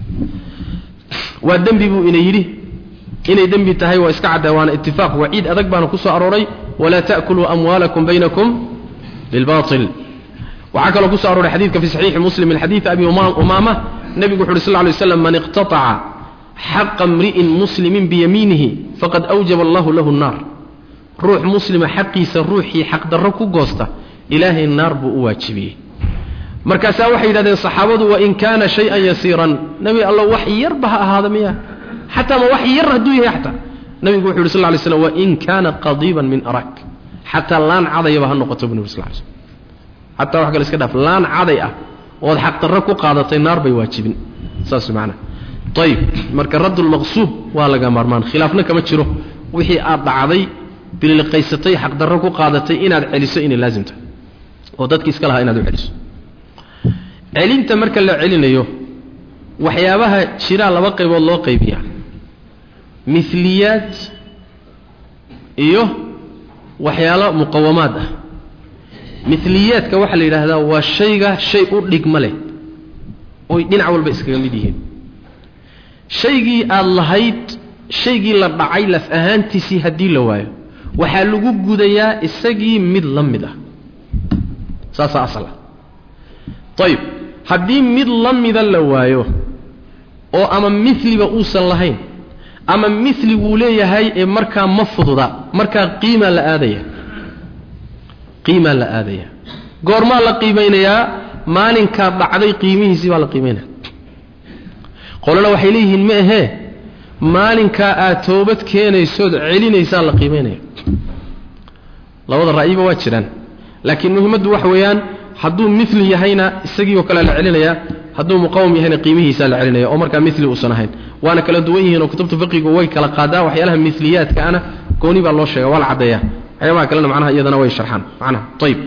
waa dembi buu ina yidhi inay dembi tahay waa iska caddaa waana itifaaq waciid adag baana ku soo arooray walaa ta'kuluu amwaalakum baynakum bilbail waxaa kaloo ku so arooray xadidka fi saxiixi muslim min xadiidi abi umaama nebigu wuxu uhi sl ly slam man iqtataca xaqa mri'in muslimin biyamiinihi faqad awjaba allahu lahu nnaar ruux muslima xaqiisa ruuxii xaqdarro ku goosta ilaahay naar buu u waajibiyey markaasaa waxay yidhahdeen saxaabadu wain kaana shay-an yasiiran nebi allo wax yarba ha ahaada miya xataa ma wax yar hadduu yahay xataa nebigu wuxu yhi sl ly slam wain kaana qadiiban min arak xataa laan cadayaba ha noqoto bu nbi sl l slm xataa wax kale iska dhaaf laan caday ah ood xaqdarro ku qaadatay naar bay waajibin saas maanaa ayib marka raddulmaqsuub waa laga maarmaan khilaafna kama jiro wixii aad dhacday bililqaysatay xaqdarro ku qaadatay inaad celiso inay laazimta oo dadki iska lahaa inaad u celiso celinta marka la celinayo waxyaabaha jiraa laba qaybood loo qaybiyaa miliyaad iyo waxyaalo muqawamaad ah miliyaadka waxaa la yidhaahdaa waa shayga shay u dhigma leh oy dhinac walba iskaga mid yihiin shaygii aada lahayd shaygii la dhacay laf ahaantiisii haddii la waayo waxaa lagu gudayaa isagii mid la mid ah saasaa asal ah ayib haddii mid la mida la waayo oo ama miliba uusan lahayn ama mili wuu leeyahay ee markaa ma fududa markaa qiimaa la aadaya qiimaa la aadaya goormaa la qiimaynayaa maalinkaa dhacday qiimihiisii baa la qiimaynaya qolana waxay leeyihiin ma ahee maalinkaa aad toobad keenaysood celinaysaa la qiimaynaya labada ra'yiba waa jiraan laakiin muhimmaddu waxa weeyaan hadduu mili yahayna isagii oo kale la celinayaa hadduu muqawam yahayna qiimihiisaa la celinaya oo markaa mili uusan ahayn waana kala duwan yihiin oo kutubta fiqigu way kala qaadaan waxyaalaha miliyaadka ana gooni baa loo sheega waa la caddeeya waxyaabaha kalena macnaha iyadana way sharxaan macnaha ayib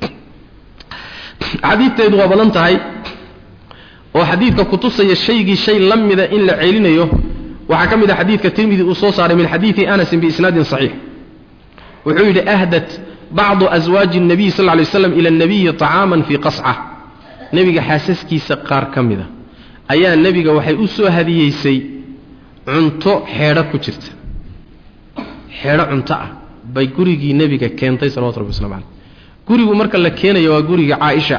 xadiidteedu waa badan tahay oo xadiidka kutusaya shaygii shay la mida in la celinayo waxaa ka mid ah xadiidka tirmidi uu soo saaray min xadiidi anasin biisnaadin saxiix wuxuu yidhi ahdat bacdu aswaaji الnabiy sal ly slam ila اnabiyi طacaaman fii qasca nebiga xaasaskiisa qaar ka mida ayaa nebiga waxay u soo hadiyeysay cunto xeedho ku jirta xeedho cunto ah bay gurigii nebiga keentay salawatu rabbi waslamu caleyh gurigu marka la keenayo waa guriga caaisha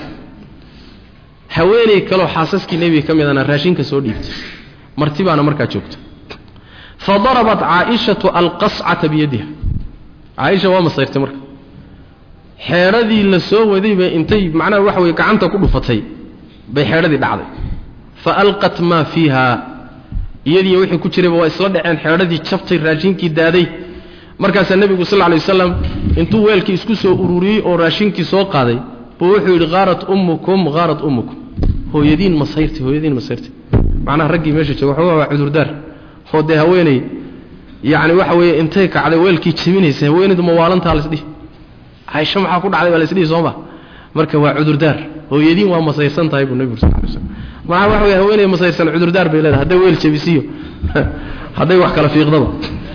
haweeney kaloo xaasaskii nebiga ka midana raashinka soo dhiibtay marti baana markaa joogta fa darabat caaishatu alqascata biyadiha caaisha waa masayrtay marka xeedhadii la soo waday bay intay macnaha waxa weye gacanta ku dhufatay bay xeedhadii dhacday fa alqat maa fiiha iyadiiyo wixii ku jirayba waa isla dhaceen xeedhadii jabtay raashinkii daaday markaasaa nebigu sal lla lay waslam intuu weelkii isku soo ururiyey oo raashinkii soo qaaday buu wuxuu yidhi haarat ummukum haarat ummukum hooyadiin masayrtay hooyadiin masayrtay macnaha raggii meesha jooga waxoogaa waa cudurdaar oo dee haweeney yacni waxa weeye intay kacday weelkii jebinaysa haweenaydu mawaalantaa laisdhihi caaisho maxaa ku dhacday baa laisdhihi sooma marka waa cudurdaar hooyadiin waa masayrsan tahay buu nebigu sal lay slam maxaa waxa weye haweeney masayrsan cudurdaar bay leedahay hadday weel jebisiyo hadday wax kala fiiqdaba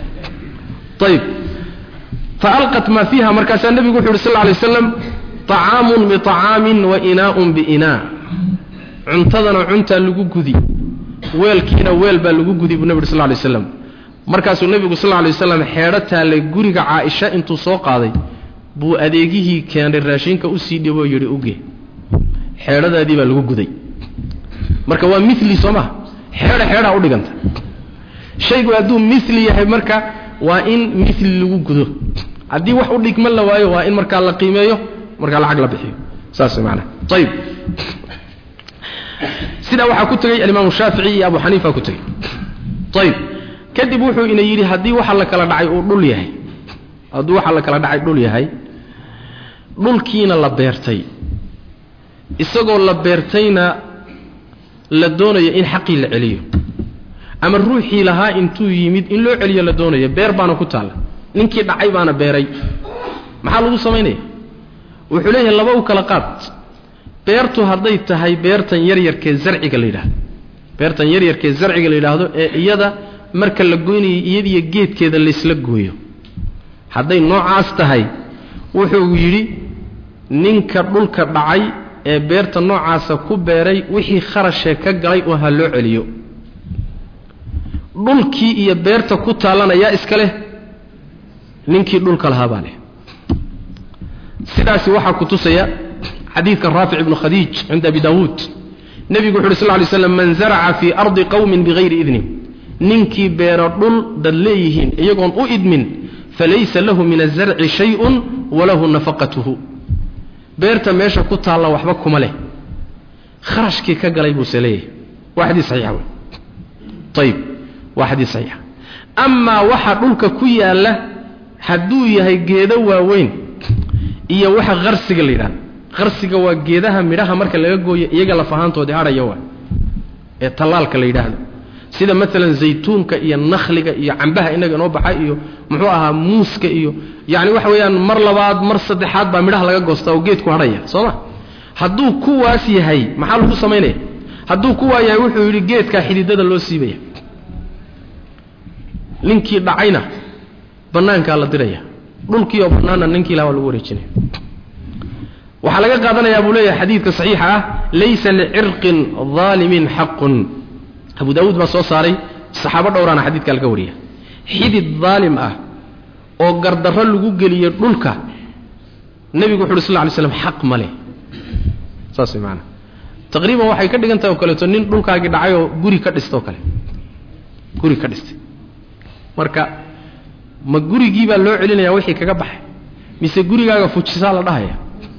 ayib faalqat maa fiiha markaasaa nebigu wuxu yhi sal lla lay waslam طacaamun biطacaamin wa inaaءun biinaa cuntadana cuntaa lagu gudi weelkiina weel baa lagu gudi buu nebi uri sal lla lay slam markaasuu nebigu sal lla lay waslam xeedho taallay guriga caaisha intuu soo qaaday buu adeegihii keenay raashinka usii dhiboo yidhi uge xeedhadaadii baa lagu guday marka waa mili soo maha xeedho xeedhaa udhiganta shaygu hadduu mili yahay marka waa in mili lagu gudo haddii wax u dhigma la waayo waa in markaa la qiimeeyo markaa lacag la bixiyo saas maanaa ayib sidaa waxaa ku tegey alimaamu shaafici iyo abu xaniifa ku tegey ayib kadib wuxuu ina yidhi haddii waxa la kala dhacay uu dhul yahay hadduu waxa la kala dhacay dhul yahay dhulkiina la beertay isagoo la beertayna la doonayo in xaqii la celiyo ama ruuxii lahaa intuu yimid in loo celiyo la doonayo beer baana ku taalla ninkii dhacay baana beeray maxaa lagu samaynaya wuxuu leeyahay laba u kala qaad beertu hadday tahay beertan yaryarkee zarciga la yidhahdo beertan yaryarkee zarciga la yidhaahdo ee iyada marka la goynayo iyadiyo geedkeeda laysla gooyo hadday noocaas tahay wuxuu yidhi ninka dhulka dhacay ee beerta noocaasa ku beeray wixii kharashee ka galay oo ha loo celiyo dhulkii iyo beerta ku taallana yaa iska leh ninkii dhulka lahaa baa leh sidaasi waxaa ku tusaya xadiidka raafic ibnu khadiij cinda abi daawuud nebigu wuxu uhi sl ly slam man zaraca fii ardi qowmin bigayri idnin ninkii beero dhul dad leeyihiin iyagoon u idmin falaysa lahu min azarci shayun walahu nafaqatuhu beerta meesha ku taalla waxba kuma leh kharashkii ka galay buuse leeyahay waa xadiis saxiixa wey ayib waa xadiis saxiixa amaa waxa dhulka ku yaalla hadduu yahay geedo waaweyn iyo waxa qarsiga la yidhahdo qarsiga waa geedaha midhaha marka laga gooyo iyaga lafahaantoodii hadhaya waa ee tallaalka la yidhaahdo sida maalan zaytuunka iyo nakhliga iyo cambaha inaga inoo baxa iyo muxuu ahaa muuska iyo yacni waxa weeyaan mar labaad mar saddexaad baa midhaha laga goostaa oo geedku hadhaya soo ma hadduu kuwaas yahay maxaa lagu samaynaya hadduu kuwaa yahay wuxuu yidhi geedkaa xididada loo siibaya ninkii dhacayna bannaankaa la diraya dhulkii oo bannaanna ninkii laha waa lagu wareejinaya waxaa laga qaadanayaa buu leeyahay xadiidka saxiixa ah laysa licirqin daalimin xaqun abu daawuud baa soo saaray saxaabo dhowraana xadiidka laga wariya xidid daalim ah oo gardarro lagu geliyo dhulka nebigu wuxu uhi sal lla lay slam xaq ma leh saas way maanaa taqriiban waxay ka dhigan tahay oo kaleeto nin dhulkaagii dhacay oo guri ka dhista oo kale guri ka dhistay marka ma gurigii baa loo celinaya wixii kaga baxay mise gurigaaga fujisaa la dhahaya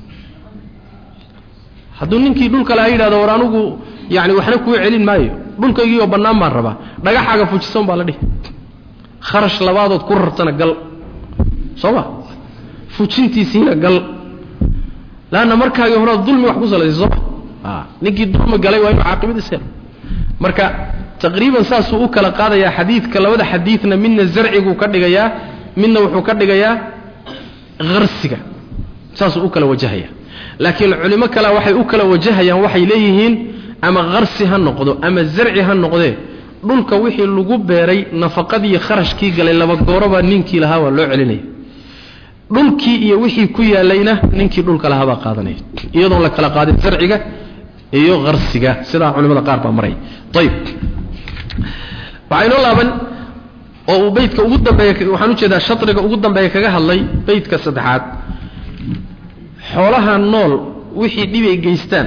hadduu ninkii dhulka laha yidhahdo war anugu yani waxna kuu celin maayo dhulkaygii oo bannaan baan rabaa dhagaxaaga fujisan baa la dhihi kharash labaadood ku rartana gal soo ma fujintiisiina gal laanna markaagii horead dulmi wax ku salaysay sooma ninkii dulmi galay waa inuu caaqibadiis helo marka taqriiban saasuu u kala qaadayaa xadiidka labada xadiidna midna zarciguu ka dhigayaa midna wuxuu ka dhigayaa harsiga saasuu u kala wajahaya laakiin culimo kale waxay u kala wajahayaan waxay leeyihiin ama harsi ha noqdo ama zarci ha noqdee dhulka wixii lagu beeray nafaqadii kharashkii galay laba goorobaa ninkii lahaa waa loo celinaya dhulkii iyo wixii ku yaalayna ninkii dhulka lahaabaa qaadanaya iyadoon la kala qaadin zarciga iyo harsiga sidaa culimada qaar baa maray ayib waxaa inoo laaban oo uu beydka ugu dambeeya waxaan ujeedaa shariga ugu dambeeya kaga hadlay beydka saddexaad xoolaha nool wixii dhibay geystaan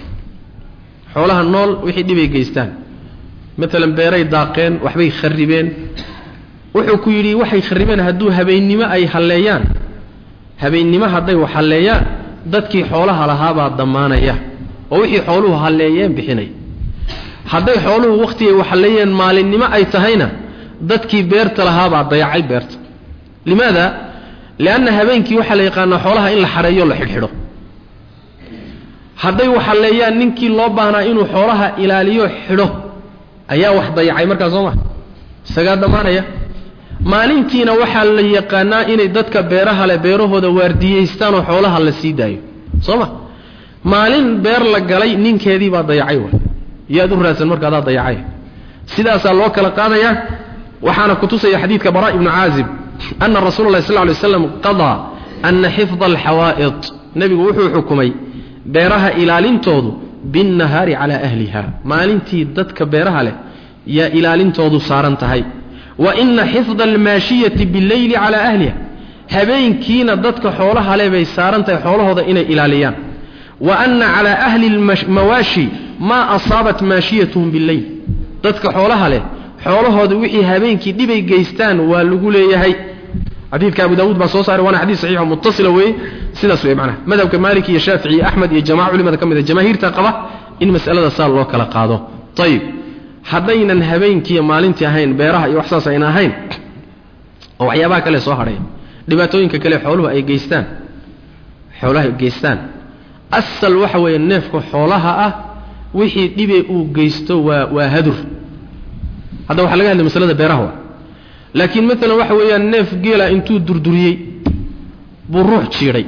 xoolaha nool wixii dhibay geystaan maalan beeray daaqeen waxbay kharibeen wuxuu ku yidhi waxay kharibeen hadduu habeennimo ay halleeyaan habeennimo hadday wax halleeyaan dadkii xoolaha lahaabaa dammaanaya oo wixii xooluhu halleeyeen bixinay hadday xooluhu wakhtigay wax halleeyeen maalinnimo ay tahayna dadkii beerta lahaabaa dayacay beerta limaada lianna habeenkii waxaa la yaqaanaa xoolaha in la xareeyo la xidhxidho hadday wax halleeyaan ninkii loo baahnaa inuu xoolaha ilaaliyo xidho ayaa wax dayacay markaa soo maa isagaa dhammaanaya maalintiina waxaa la yaqaanaa inay dadka beeraha leh beerahooda waardiyeystaan oo xoolaha la sii daayo soo ma maalin beer la galay ninkeedii baa dayacay wa yaad u raadsan marka adaa dayacay sidaasaa loo kala qaadayaa waxaana kutusaya xadiidka bara ibnu caazib ana rasuula llahi sal ly slam qadaa ana xifda alxawaa'id nebigu wuxuu xukumay beeraha ilaalintoodu binnahaari calaa ahliha maalintii dadka beeraha leh yaa ilaalintoodu saaran tahay wa ina xifda almaashiyati billeyli calaa ahliha habeenkiina dadka xoolaha leh bay saaran tahay xoolahooda inay ilaaliyaan wa ana calaa ahli lmawaashi maa asaabat maashiyatuhum billeyl dadka xoolaha leh xoolahooda wixii habeenkii dhibay geystaan waa lagu leeyahay xadiidka abu daawuud baa soo saaray waana xadiis saxiixo mutasila weeye sidaas wey macnaha madhabka maalik iyo shaafici iyo axmed iyo jamaca culimada ka mid a jamaahiirta qaba in mas'alada saa loo kala qaado ayib haddaynan habeenkiiyo maalintii ahayn beeraha iyo wax saas ayna ahayn oo waxyaabaha kale soo hadhay dhibaatooyinka kale xooluhu ay geystaan xoolaha ay geystaan asal waxa weeye neefka xoolaha ah wixii dhibe uu geysto waa waa hadur hadda waxaa laga hadlay masalada beeraha wa laakiin maalan waxa weeyaan neef geela intuu durduriyey buu ruux jiidhay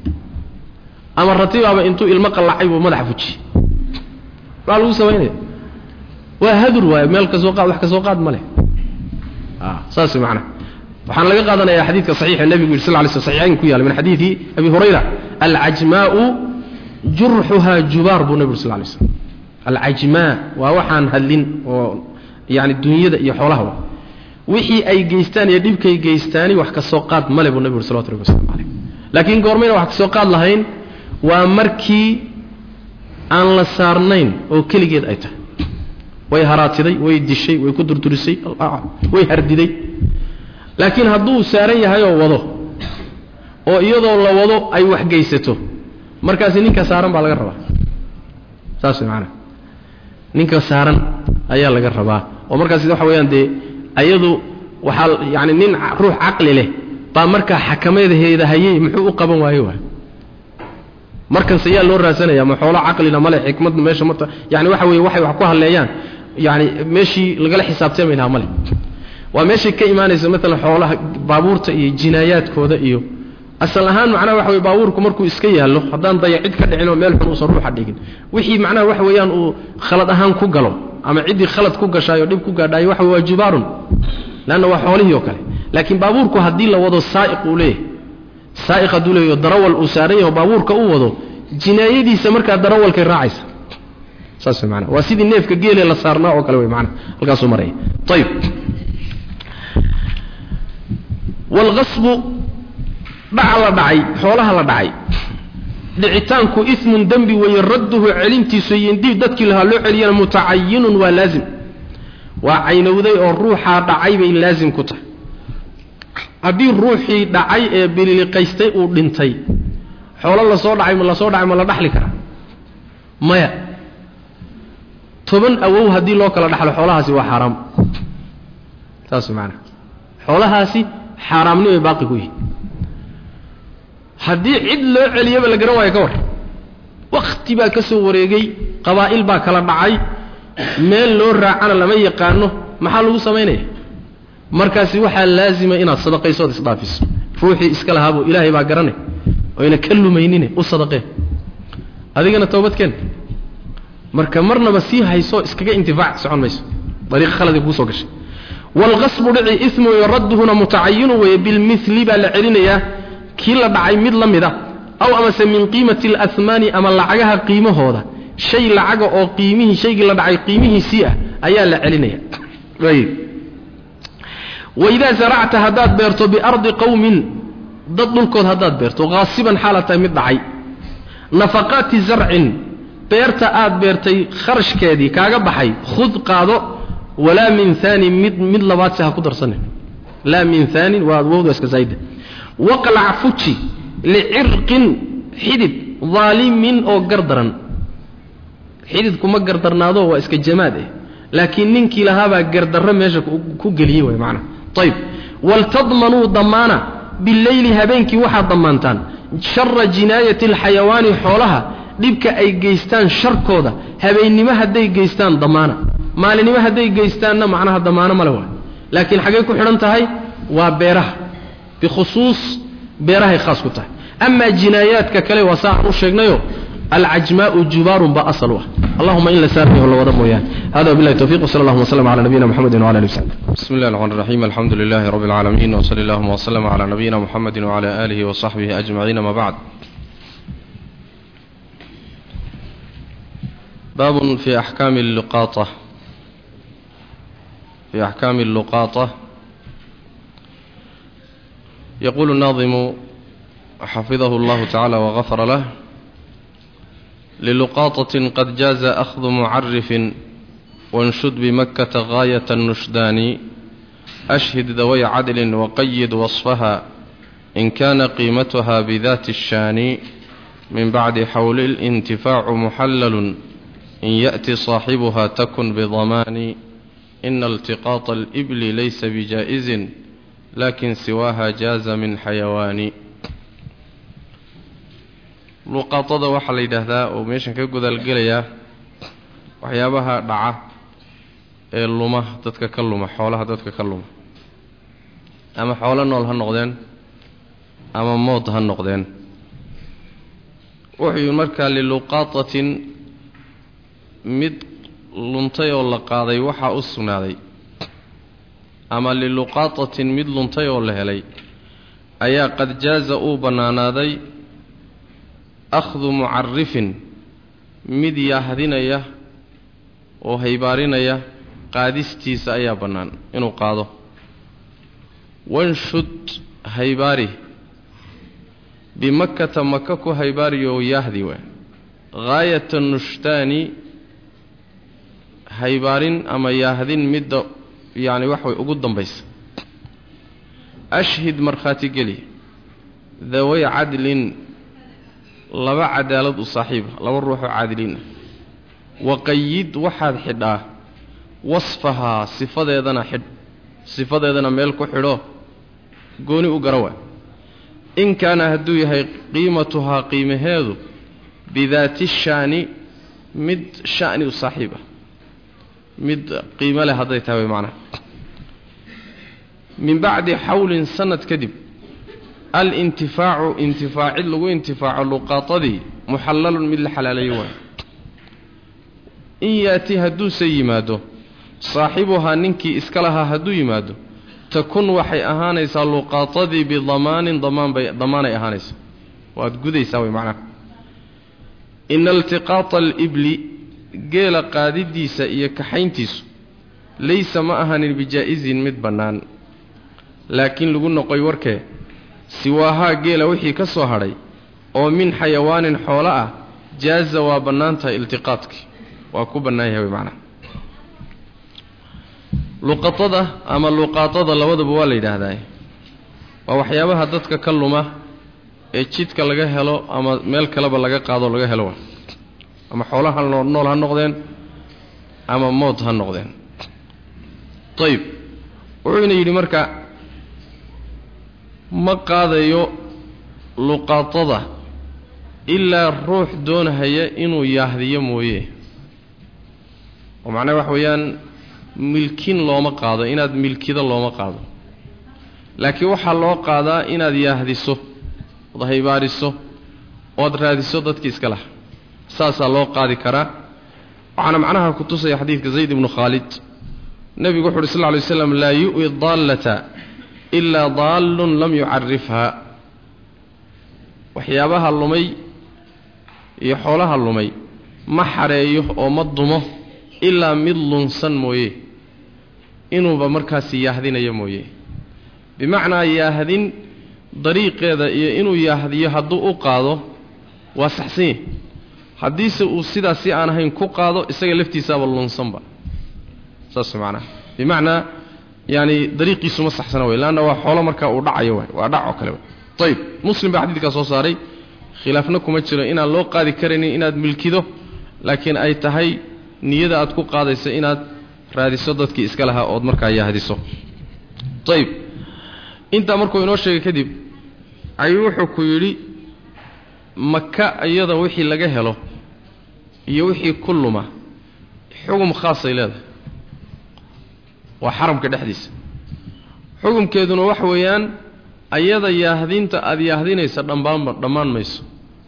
ama ratibaaba intuu ilmo qallacay buu madaxa fujiyey maxaa lagu samaynaya waa hadur waayo meel kasoo qaad wax kasoo qaad ma leh saas macana waxaana laga qaadanayaa xadiidka saxiixa nebigu yidhi sal ly sl saxiixayn ku yaala min xadiidi abi hurayra alcajmaa'u jurxuhaa jubaar buu nebigu sal lay slam alcajmaa waa waxaan hadlin oo yani dunyada iyo xoolaha wixii ay geystaan iyo dhibkay geystaani wax kasoo qaad male buu nebigu salawatu rabbi waslamu caleyh laakiin goormayna wax kasoo qaad lahayn waa markii aan la saarnayn oo keligeed ay tahay way haraatiday way dishay way ku durdurisay way hardiday laakiin hadduu saaran yahay oo wado oo iyadoo la wado ay wax geysato markaasi ninka saaran baa laga rabaa saas way macanaa ninka saaran ayaa laga rabaa oo markaasi waxa weeyaan dee ayadu waxaa yani nin ruux caqli leh baa markaa xakamadeeda hayey muxuu u qaban waaye waay markanse yaa loo raadsanaya ma xoolo caqlina male xikmadna meesha marta yani waxa weye waxay wax ku hadleeyaan yani meeshii lagala xisaabtami lahaa male waa meeshay ka imaanaysa maalan xoolaha baabuurta iyo jinaayaadkooda iyo asal ahaan macnaha waxa weye baabuurku markuu iska yaallo haddaan dayacid ka dhicin oo meel xun uusan ruuxa dhigin wixii macnaha waxa weeyaan uu khalad ahaan ku galo ama ciddii khalad ku gashaayo dhib ku gaadhaayo waxa waa jubaarun leanna waa xoolihii oo kale laakiin baabuurku haddii la wado saa'iq uu leeyahay saa'iq hadduu leeyaho darawal uu saaran yaho baabuurka u wado jinaayadiisa markaa darawalkay raacaysa saas way maanaa waa sidii neefka geele la saarnaa oo kale wey maanaa halkaasuu maraya ayib waalqasbu dhaca la dhacay xoolaha la dhacay dhicitaanku ismun dembi weeye radduhu celintiisu iyo indib dadkii lahaa loo celiyana mutacayinun waa laazim waa caynowday oo ruuxaa dhacay bay laazim ku tahay haddii ruuxii dhacay ee bililiqaystay uu dhintay xoolo lasoo dhacay ma lasoo dhacay ma la dhaxli karaa maya toban awow haddii loo kala dhaxlo xoolahaasi waa xaaraam saas maanaa xoolahaasi xaaraamnimay baaqi ku yihin haddii cid loo celiyaba la garan waayo ka war wakhti baa ka soo wareegay qabaa'il baa kala dhacay meel loo raacana lama yaqaano maxaa lagu samaynaya markaasi waxaa laazima inaad sadaqaysood isdhaafiso ruuxii iska lahaabuu ilaahay baa garanay oyna ka lumaynine u sadaqee adigana toobadkeen marka marnaba sii hayso iskaga intifaac socon mayso dariiq khaladi kuu soo gashay waalqasbu dhici ismu radduhuna mutacayinu weeye bilmili baa la celinayaa kii la dhacay mid la mida aw amase min qiimati alahmaani ama lacagaha qiimahooda shay lacaga oo qiimihii shaygii la dhacay qiimihiisii ah ayaa la celinaya ayb waidaa zaracta haddaad beerto biardi qowmin dad dhulkood haddaad beerto haasiban xaalaad tahay mid dhacay nafaqaati zarcin beerta aad beertay kharashkeedii kaaga baxay khud qaado walaa min aanin mid mid labaadse ha ku darsanin laa min aanin waa wowda iska zaayda waqlac fuji licirqin xidid daalimin oo gardaran xididkuma gardarnaado waa iska jamaad eh laakiin ninkii lahaabaa gardarro meesha ku geliyey way maanaa ayb waltadmanuu damaana bileyli habeenkii waxaad dammaantaan shara jinaayati alxayawaani xoolaha dhibka ay geystaan sharkooda habeennimo hadday geystaan damaana maalinimo hadday geystaanna macnaha damaano male waay laakiin xaggay ku xidhan tahay waa beeraha bikhusuus beerahay khaas ku tahay amaa jinaayaadka kale waa saa aan u sheegnayo alcajmaau jubaarun baa asal u ah allahuma in la saarnayo la wada mooyaane hada wabillahi tawfiq wsala allahuma wsllam cala nabiyina mxamedi wala ali wsaxbi بسم الله الرحمن الرحيم الحمد لله رب العالمين وصلى اللهم وسلم على نبينا محمد وعلى آله وصحبه أجمعين ما بعد باب في أحكام اللقاطة في أحكام اللقاطة يقول الناظم حفظه الله تعالى وغفر له للقاطة قد جاز أخذ معرف وانشد بمكة غاية النشدان أشهد ذوي عدل وقيد وصفها إن كان قيمتها بذات الشان من بعد حول الانتفاع محلل إن يأتي صاحبها تكن بضمان إن التقاط الإبل ليس بجائز لكن سواها جاز من حيوان luqaatada waxaa la yidhaahdaa oo meeshan ka godaalgelayaa waxyaabaha dhaca ee luma dadka ka luma xoolaha dadka ka luma ama xoolo nool ha noqdeen ama mood ha noqdeen wuxuu markaa liluqaatatin mid luntay oo la qaaday waxaa u sugnaaday ama liluqaatatin mid luntay oo la helay ayaa qad jaaza uu bannaanaaday akhdu mucarifin mid yaahdinaya oo haybaarinaya qaadistiisa ayaa bannaan inuu qaado wanshud haybaari bimakkata maka ku haybaariyo yaahdi waa haayata nushtaani haybaarin ama yaahdin midda yacni wax way ugu dambaysa ashhid markhaati geli daway cadlin laba cadaalad u saaxiiba laba ruuxoo caadiliin ah waqayid waxaad xidhaa wasfahaa sifadeedana xidh sifadeedana meel ku xidho gooni u gara waa in kaana hadduu yahay qiimatuhaa qiimaheedu bidaati shaani mid sha'ni u saaxiib ah mid qiimo leh hadday tahay way macnaha min bacdi xawlin sanad kadib alintifaacu intifaacid lagu intifaaco luqaatadii muxallalun mid la xalaaleeyo waay in yaati hadduuse yimaado saaxibuhaa ninkii iska lahaa hadduu yimaado takun waxay ahaanaysaa luqaatadii bidamaanin damaan bay damaanay ahaanaysaa waad gudaysaa way macnaha ina iltiqaata alibli geela qaadidiisa iyo kaxayntiisu laysa ma ahanin bijaa-izin mid bannaan laakiin lagu noqoy warkee siwaahaa geela wixii ka soo hadhay oo min xayawaanin xoolo ah jaaza waa bannaan tahay iltiqaadkii waa ku bannaan yahay way macnaha luqatada ama luqaatada labadaba waa la yidhaahdaa waa waxyaabaha dadka ka luma ee jidka laga helo ama meel kaleba laga qaado laga helo waa ama xoolaha nool ha noqdeen ama mood ha noqdeen ayib wuxuuna yidhi marka ma qaadayo luqaatada ilaa ruux doonahaya inuu yaahdiyo mooye oo macnaha waxa weeyaan milkin looma qaado inaad milkido looma qaado laakiin waxaa loo qaadaa inaad yaahdiso ood haybaariso ood raadiso dadkii iska laha saasaa loo qaadi karaa waxaana macnaha ku tusaya xadiidka zayd ibnu khaalid nebigu wuxu uhi sal lla lay slam laa yu'wi daallata ilaa daallun lam yucarifhaa waxyaabaha lumay iyo xoolaha lumay ma xareeyo oo ma dumo ilaa mid lunsan mooye inuuba markaasi yaahdinayo mooye bimacnaa yaahdin dariiqeeda iyo inuu yaahdiyo hadduu u qaado waa saxsan yahy haddiise uu sidaas si aan ahayn ku qaado isaga laftiisaaba lunsanba saas macnaha bimacnaa yaani dariiqiisu ma saxsana wey leanna waa xoolo markaa uu dhacayo waay waa dhac oo kale way ayib muslim baa xadiidkaa soo saaray khilaafna kuma jiro inaan loo qaadi karaynin inaad milkido laakiin ay tahay niyada aad ku qaadaysa inaad raadiso dadkii iska lahaa ood markaa yaahdiso ayib intaa markuu inoo sheegay kadib ayuu wuxuu ku yidhi maka iyada wixii laga helo iyo wixii ku luma xugum khaasay leedahay waa xaramka dhexdiisa xugumkeeduna waxa weeyaan ayada yaahdinta aada yaahdinaysa dhammaanba dhammaan mayso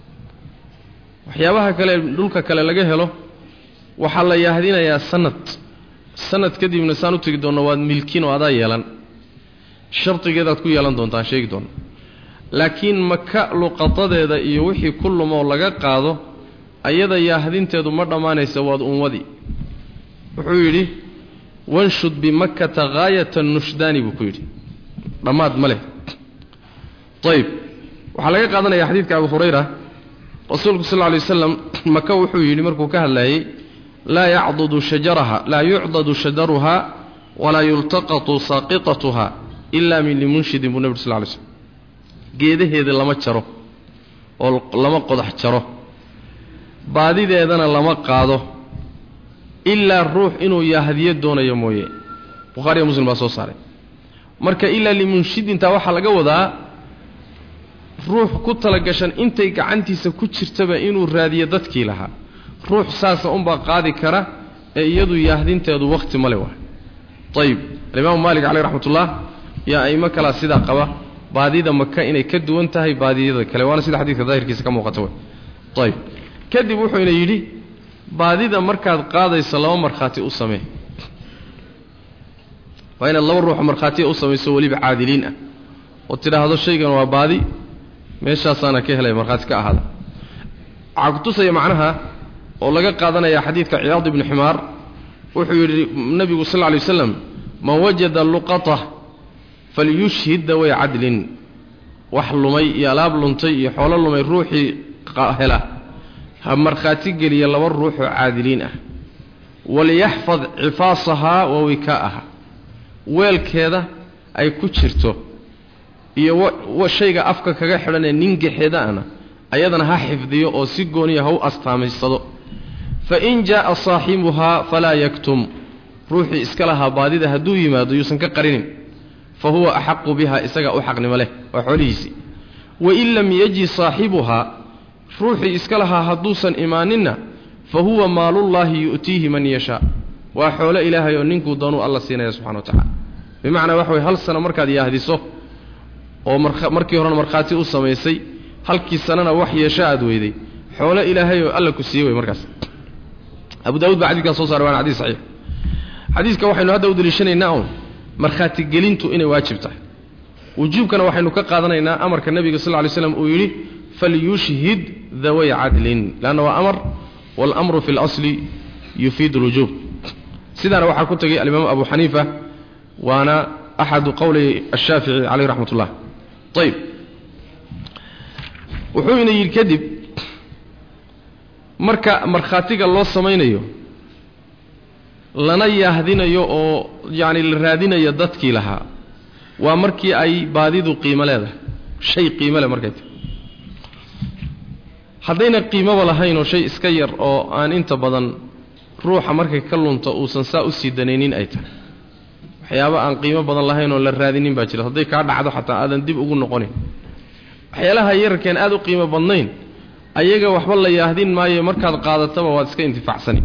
waxyaabaha kale dhulka kale laga helo waxaa la yaahdinayaa sanad sanad kadibna saan u tegi doonno waad milkin oo adaa yeelan shardigeedaad ku yeelan doontaan sheegi doonna laakiin maka luqadadeeda iyo wixii ku lumoo laga qaado ayada yaahdinteedu ma dhammaanaysa waad unwadi wuxuu yidhi wanshud bimakkata haayata nushdaani buu ku yidhi dhammaad ma leh ayib waxaa laga qaadanaya xadiidka abu hurayra rasuulku sal lla lay waslam maka wuxuu yidhi markuu ka hadlayey laa yacdudu shajaraha laa yucdadu shajaruha walaa yultaqatu saaqitatuha ilaa min limunshidin buu nebi sal ly slm geedaheeda lama jaro oo lama qodax jaro baadideedana lama qaado ilaa ruux inuu yaahdiyo doonayo mooye bukhariya muslim baa soo saaray marka ilaa limunshidintaa waxaa laga wadaa ruux ku talagashan intay gacantiisa ku jirtaba inuu raadiyo dadkii lahaa ruux saasa unbaa qaadi kara ee iyadu yaahdinteedu wakhti male waay ayib alimaamu maalik caleyh raxmatullah yaa aimo kalaa sidaa qaba baadida maka inay ka duwan tahay baadiyada kale waana sida xadiidka daahirkiisa ka muuqata wey ayib kadib wuxuuna yidhi baadida markaad qaadayso laba markhaati u samee waa inaad laba ruuxo markhaatiya u samayso weliba caadiliin ah oo tidhaahdo shaygan waa baadi meeshaasaana ka helaya markhaati ka ahaada waxaa ku tusaya macnaha oo laga qaadanaya xadiidka ciyaad ibni ximaar wuxuu yidhi nebigu sal lla lay waslam man wajada luqata falyushhid daway cadlin wax lumay iyo alaab luntay iyo xoolo lumay ruuxii hela ha markhaati geliya laba ruuxoo caadiliin ah waliyaxfad cifaasahaa wa wikaa'aha weelkeeda ay ku jirto iyo shayga afka kaga xidhan ee ningaxeedaana ayadana ha xifdiyo oo si gooniya ha u astaamaysado fain jaa'a saaxibuhaa falaa yaktum ruuxii iska lahaa baadida hadduu yimaado yuusan ka qarinin fa huwa axaqu biha isagaa u xaqnimo leh waa xoolihiisii wain lam yaji saaxibuhaa ruuxii iska lahaa hadduusan imaaninna fa huwa maalullaahi yu'tiihi man yashaa waa xoolo ilaahay oo ninkuu doonuu alla siinaya subxana wa tacala bimacnaa waxa way hal sano markaad yaahdiso oo markii horena markhaati u samaysay halkii sanana wax yeesho aad weyday xoolo ilaahay oo alla ku siiyey wey markaas abu daawud baa xadidkaa soo saaray waana xadiis saxiix xadiiska waxaynu hadda u deliishanaynaa un markhaatigelintu inay waajib tahay wujuubkana waxaynu ka qaadanaynaa amarka nebiga sal ly slam uu yidhi falyushhid daway cadlin leanna waa amar waalamru fi اlasli yufiid اlwujuub sidaana waxaa ku tegay alimaam abu xaniifa waana axadu qowlay ashaafici caleyh raxmat ullah ayb wuxuu ina yidhi kadib marka markhaatiga loo samaynayo lana yaahdinayo oo yacni la raadinayo dadkii lahaa waa markii ay baadidu qiimo leedahay shay qiimo leh markay tahay haddayna qiimoba lahayn oo shay iska yar oo aan inta badan ruuxa markay ka lunto uusan saa u sii danaynin ay tahay waxyaaba aan qiimo badan lahayn oo la raadinin baa jira hadday kaa dhacdo xataa aadan dib ugu noqonin waxyaalaha yararkeen aad u qiimo badnayn ayaga waxba la yaahdin maayo markaad qaadataba waad iska intifaacsani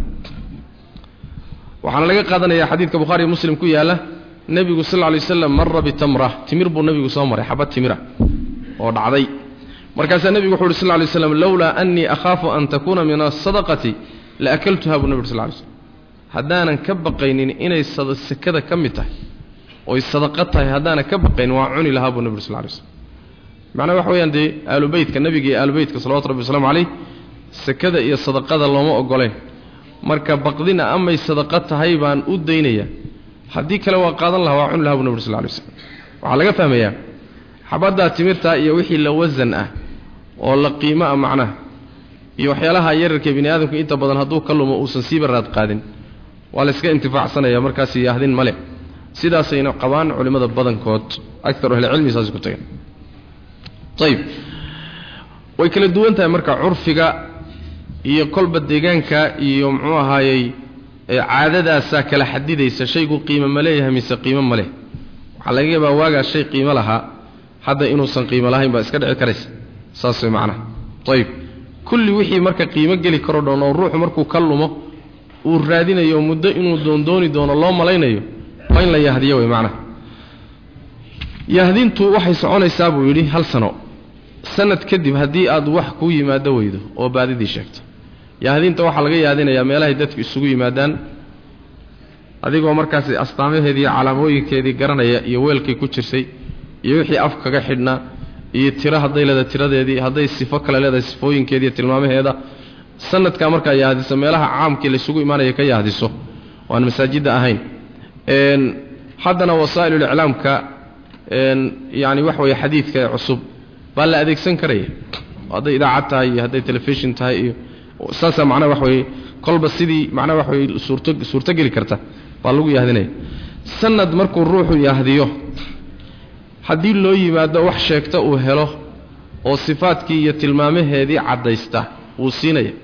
waxaana laga qaadanayaa xadiidka bukhaariyo muslim ku yaalla nebigu sal ly waslam mara bitamra timir buu nebigu soo maray xabad timira oo dhacday markaasaa nebigu wuxu uhi sl lay slam lowlaa annii akhaafu an takuuna min asadaqati la akaltuha buu nebi sl lay slm haddaanan ka baqaynin inay sakada ka mid tahay oy sadaqa tahay haddaanan ka baqaynin waa cuni lahaa buu nebi sl lay slm macnaha waxa weyaan dee aalubeytka nebiga iyo aalubeytka salawatu rabbi waslamu calayh sakada iyo sadaqada looma ogoleen marka baqdina amay sadaqa tahay baan u daynaya haddii kale waa qaadan lahaa waa cuni laha bu nebi sl lay slm waxaa laga fahmayaa xabaddaa timirtaa iyo wixii la wasan ah oo la qiimo ah macnaha iyo waxyaalaha yararka bini aadamku inta badan hadduu ka lumo uusan siiba raad qaadin waa layska intifaacsanaya markaas yaahdin male sidaasayna qabaan culimmada badankood akaru ahlicilmi saas ku tageen ayib way kala duwan tahay marka curfiga iyo kolba deegaanka iyo muxuu ahaayey caadadaasaa kala xadidaysa shaygu qiimo ma leeyahay mise qiimo ma leh waxaa laga yaabaa waagaa shay qiimo lahaa hadda inuusan qiimo lahayn baa iska dhici karaysa saas way macnaha ayib kulli wixii marka qiimo geli karo dhoon oo ruuxu markuu ka lumo uu raadinayo muddo inuu doondooni doono loo malaynayo waa in la yahdiyo way macnaha yahdintu waxay soconaysaa buu yidhi hal sano sanad kadib haddii aad wax kuu yimaado weydo oo baadidii sheegto yahdinta waxaa laga yaadinayaa meelahay dadku isugu yimaadaan adigoo markaasi astaamaheedii iyo calaamooyinkeedii garanaya iyo weelkay ku jirsay iyo wixii af kaga xidhnaa iyo tiro hadday leedahay tiradeedii hadday sifo kale leedahay sifooyinkeedii iyo tilmaamaheeda sanadkaa markaa yahdiso meelaha caamkii laysugu imaanaya ka yahdiso oo aan masaajidda ahayn haddana wasaa'iluliclaamka yacni wax weeye xadiidka ee cusub baa la adeegsan karaya hadday idaacad tahay iyo hadday telefishin tahay iyo saasaa macnaha wax weeye kolba sidii macnaha wax weye suurto suurto geli karta baa lagu yahdinaya sanad markuu ruuxu yahdiyo haddii loo yimaado wax sheegta uu helo oo sifaadkii iyo tilmaamaheedii caddaysta wuu siinaya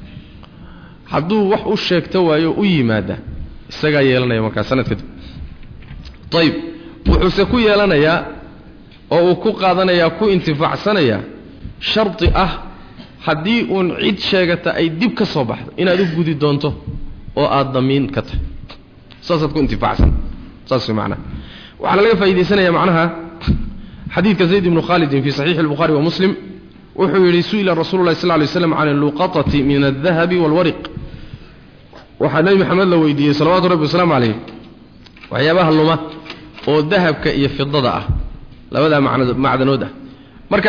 hadduu wax u sheegto waayo u yimaada isagaa yeelanaya markaa sanad kadib ayib wuxuuse ku yeelanayaa oo uu ku qaadanayaa ku intifaacsanayaa shardi ah haddii uun cid sheegata ay dib ka soo baxdo inaad u gudi doonto oo aad damiin ka tahay saasaad ku intifaacsan saas way macnaha waxaana laga faa'iidaysanaya macnaha xadiidka zayd ibnu khaalidin fii saxiixi الbukhari wa muslim wuxuu yidhi su'ila rasuulu llahi sal ly slam can alluqatati min aldahabi wاlwariq waxaa nebi maxamed la weydiiyey salawatu rabbi wasalaamu calayh waxyaabaha luma oo dahabka iyo fidada ah labadaa macdanood ah marka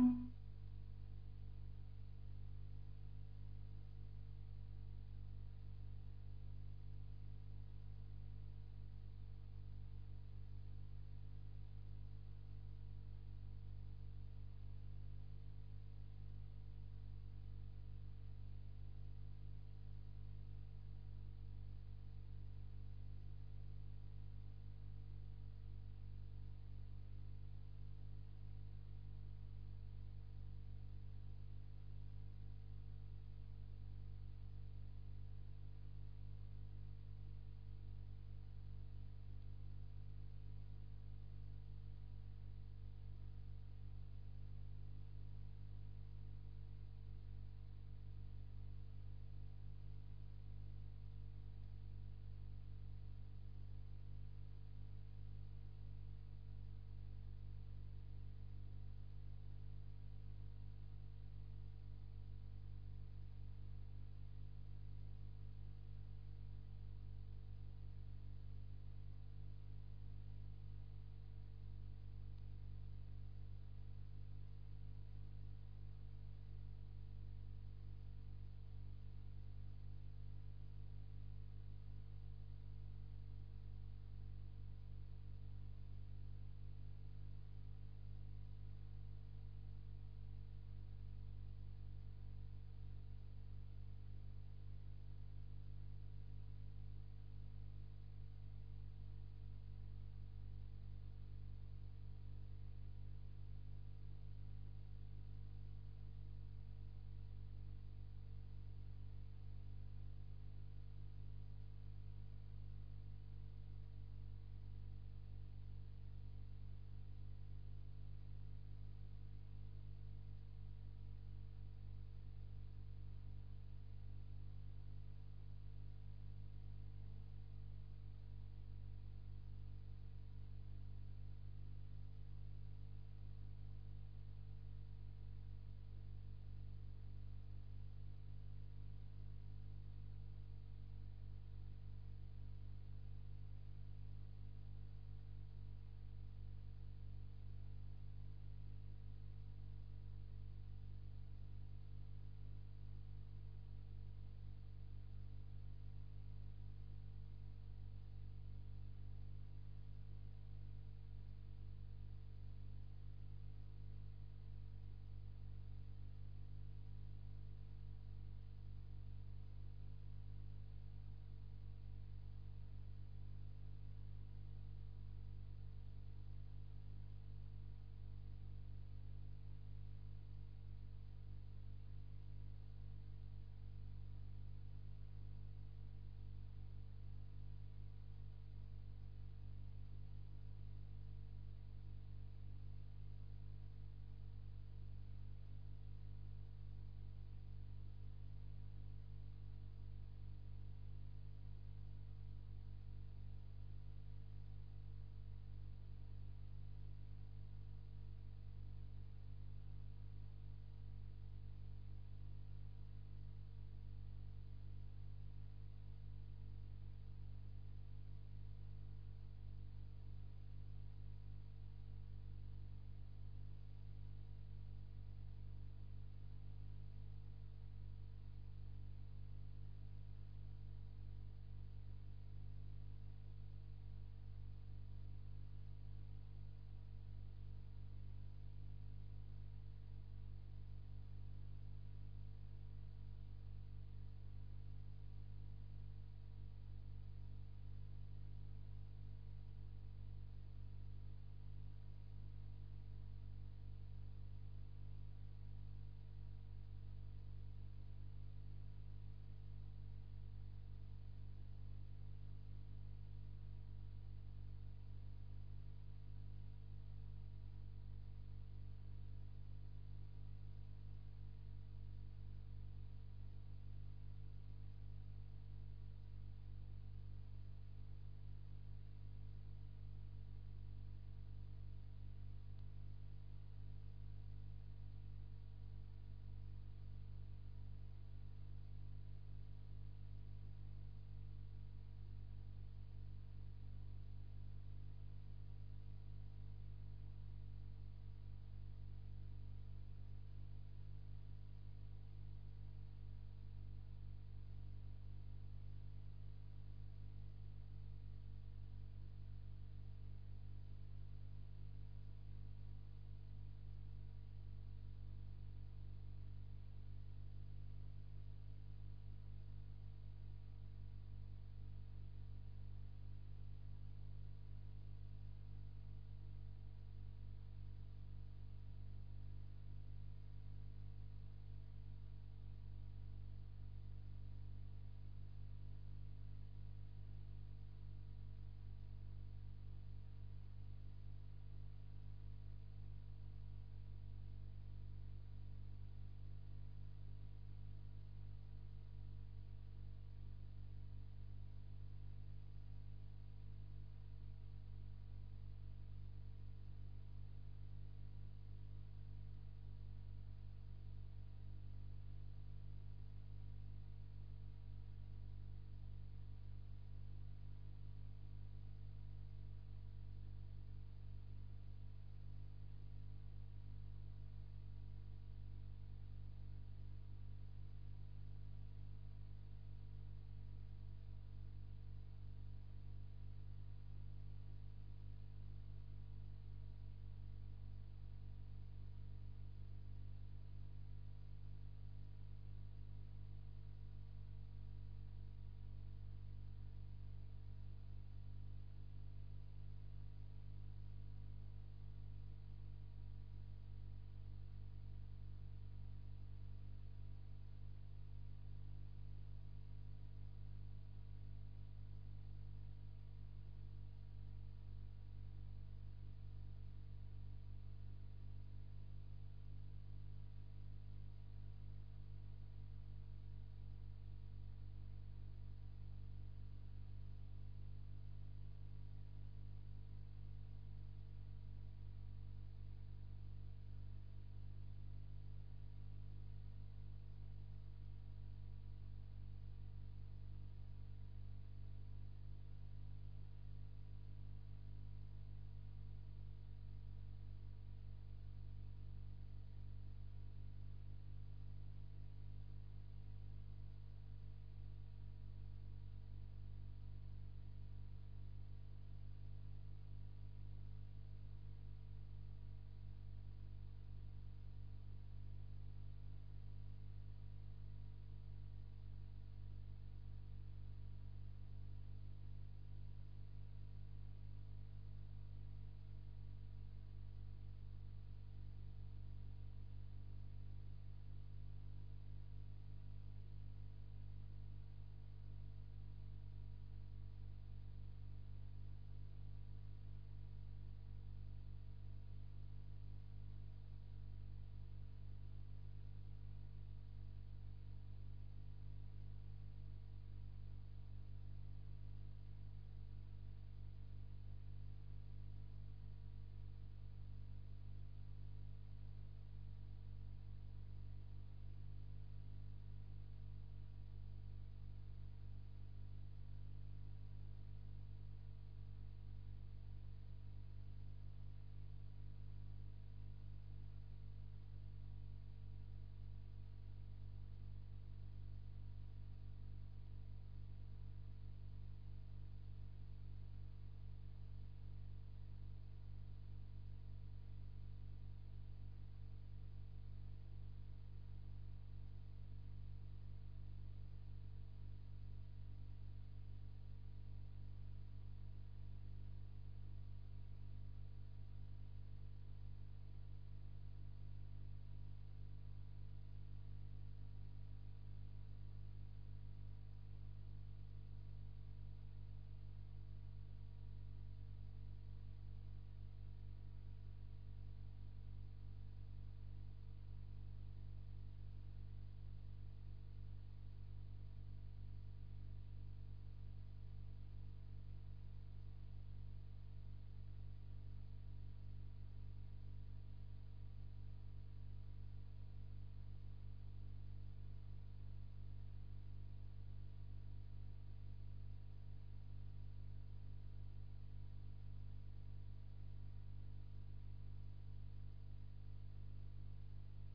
الله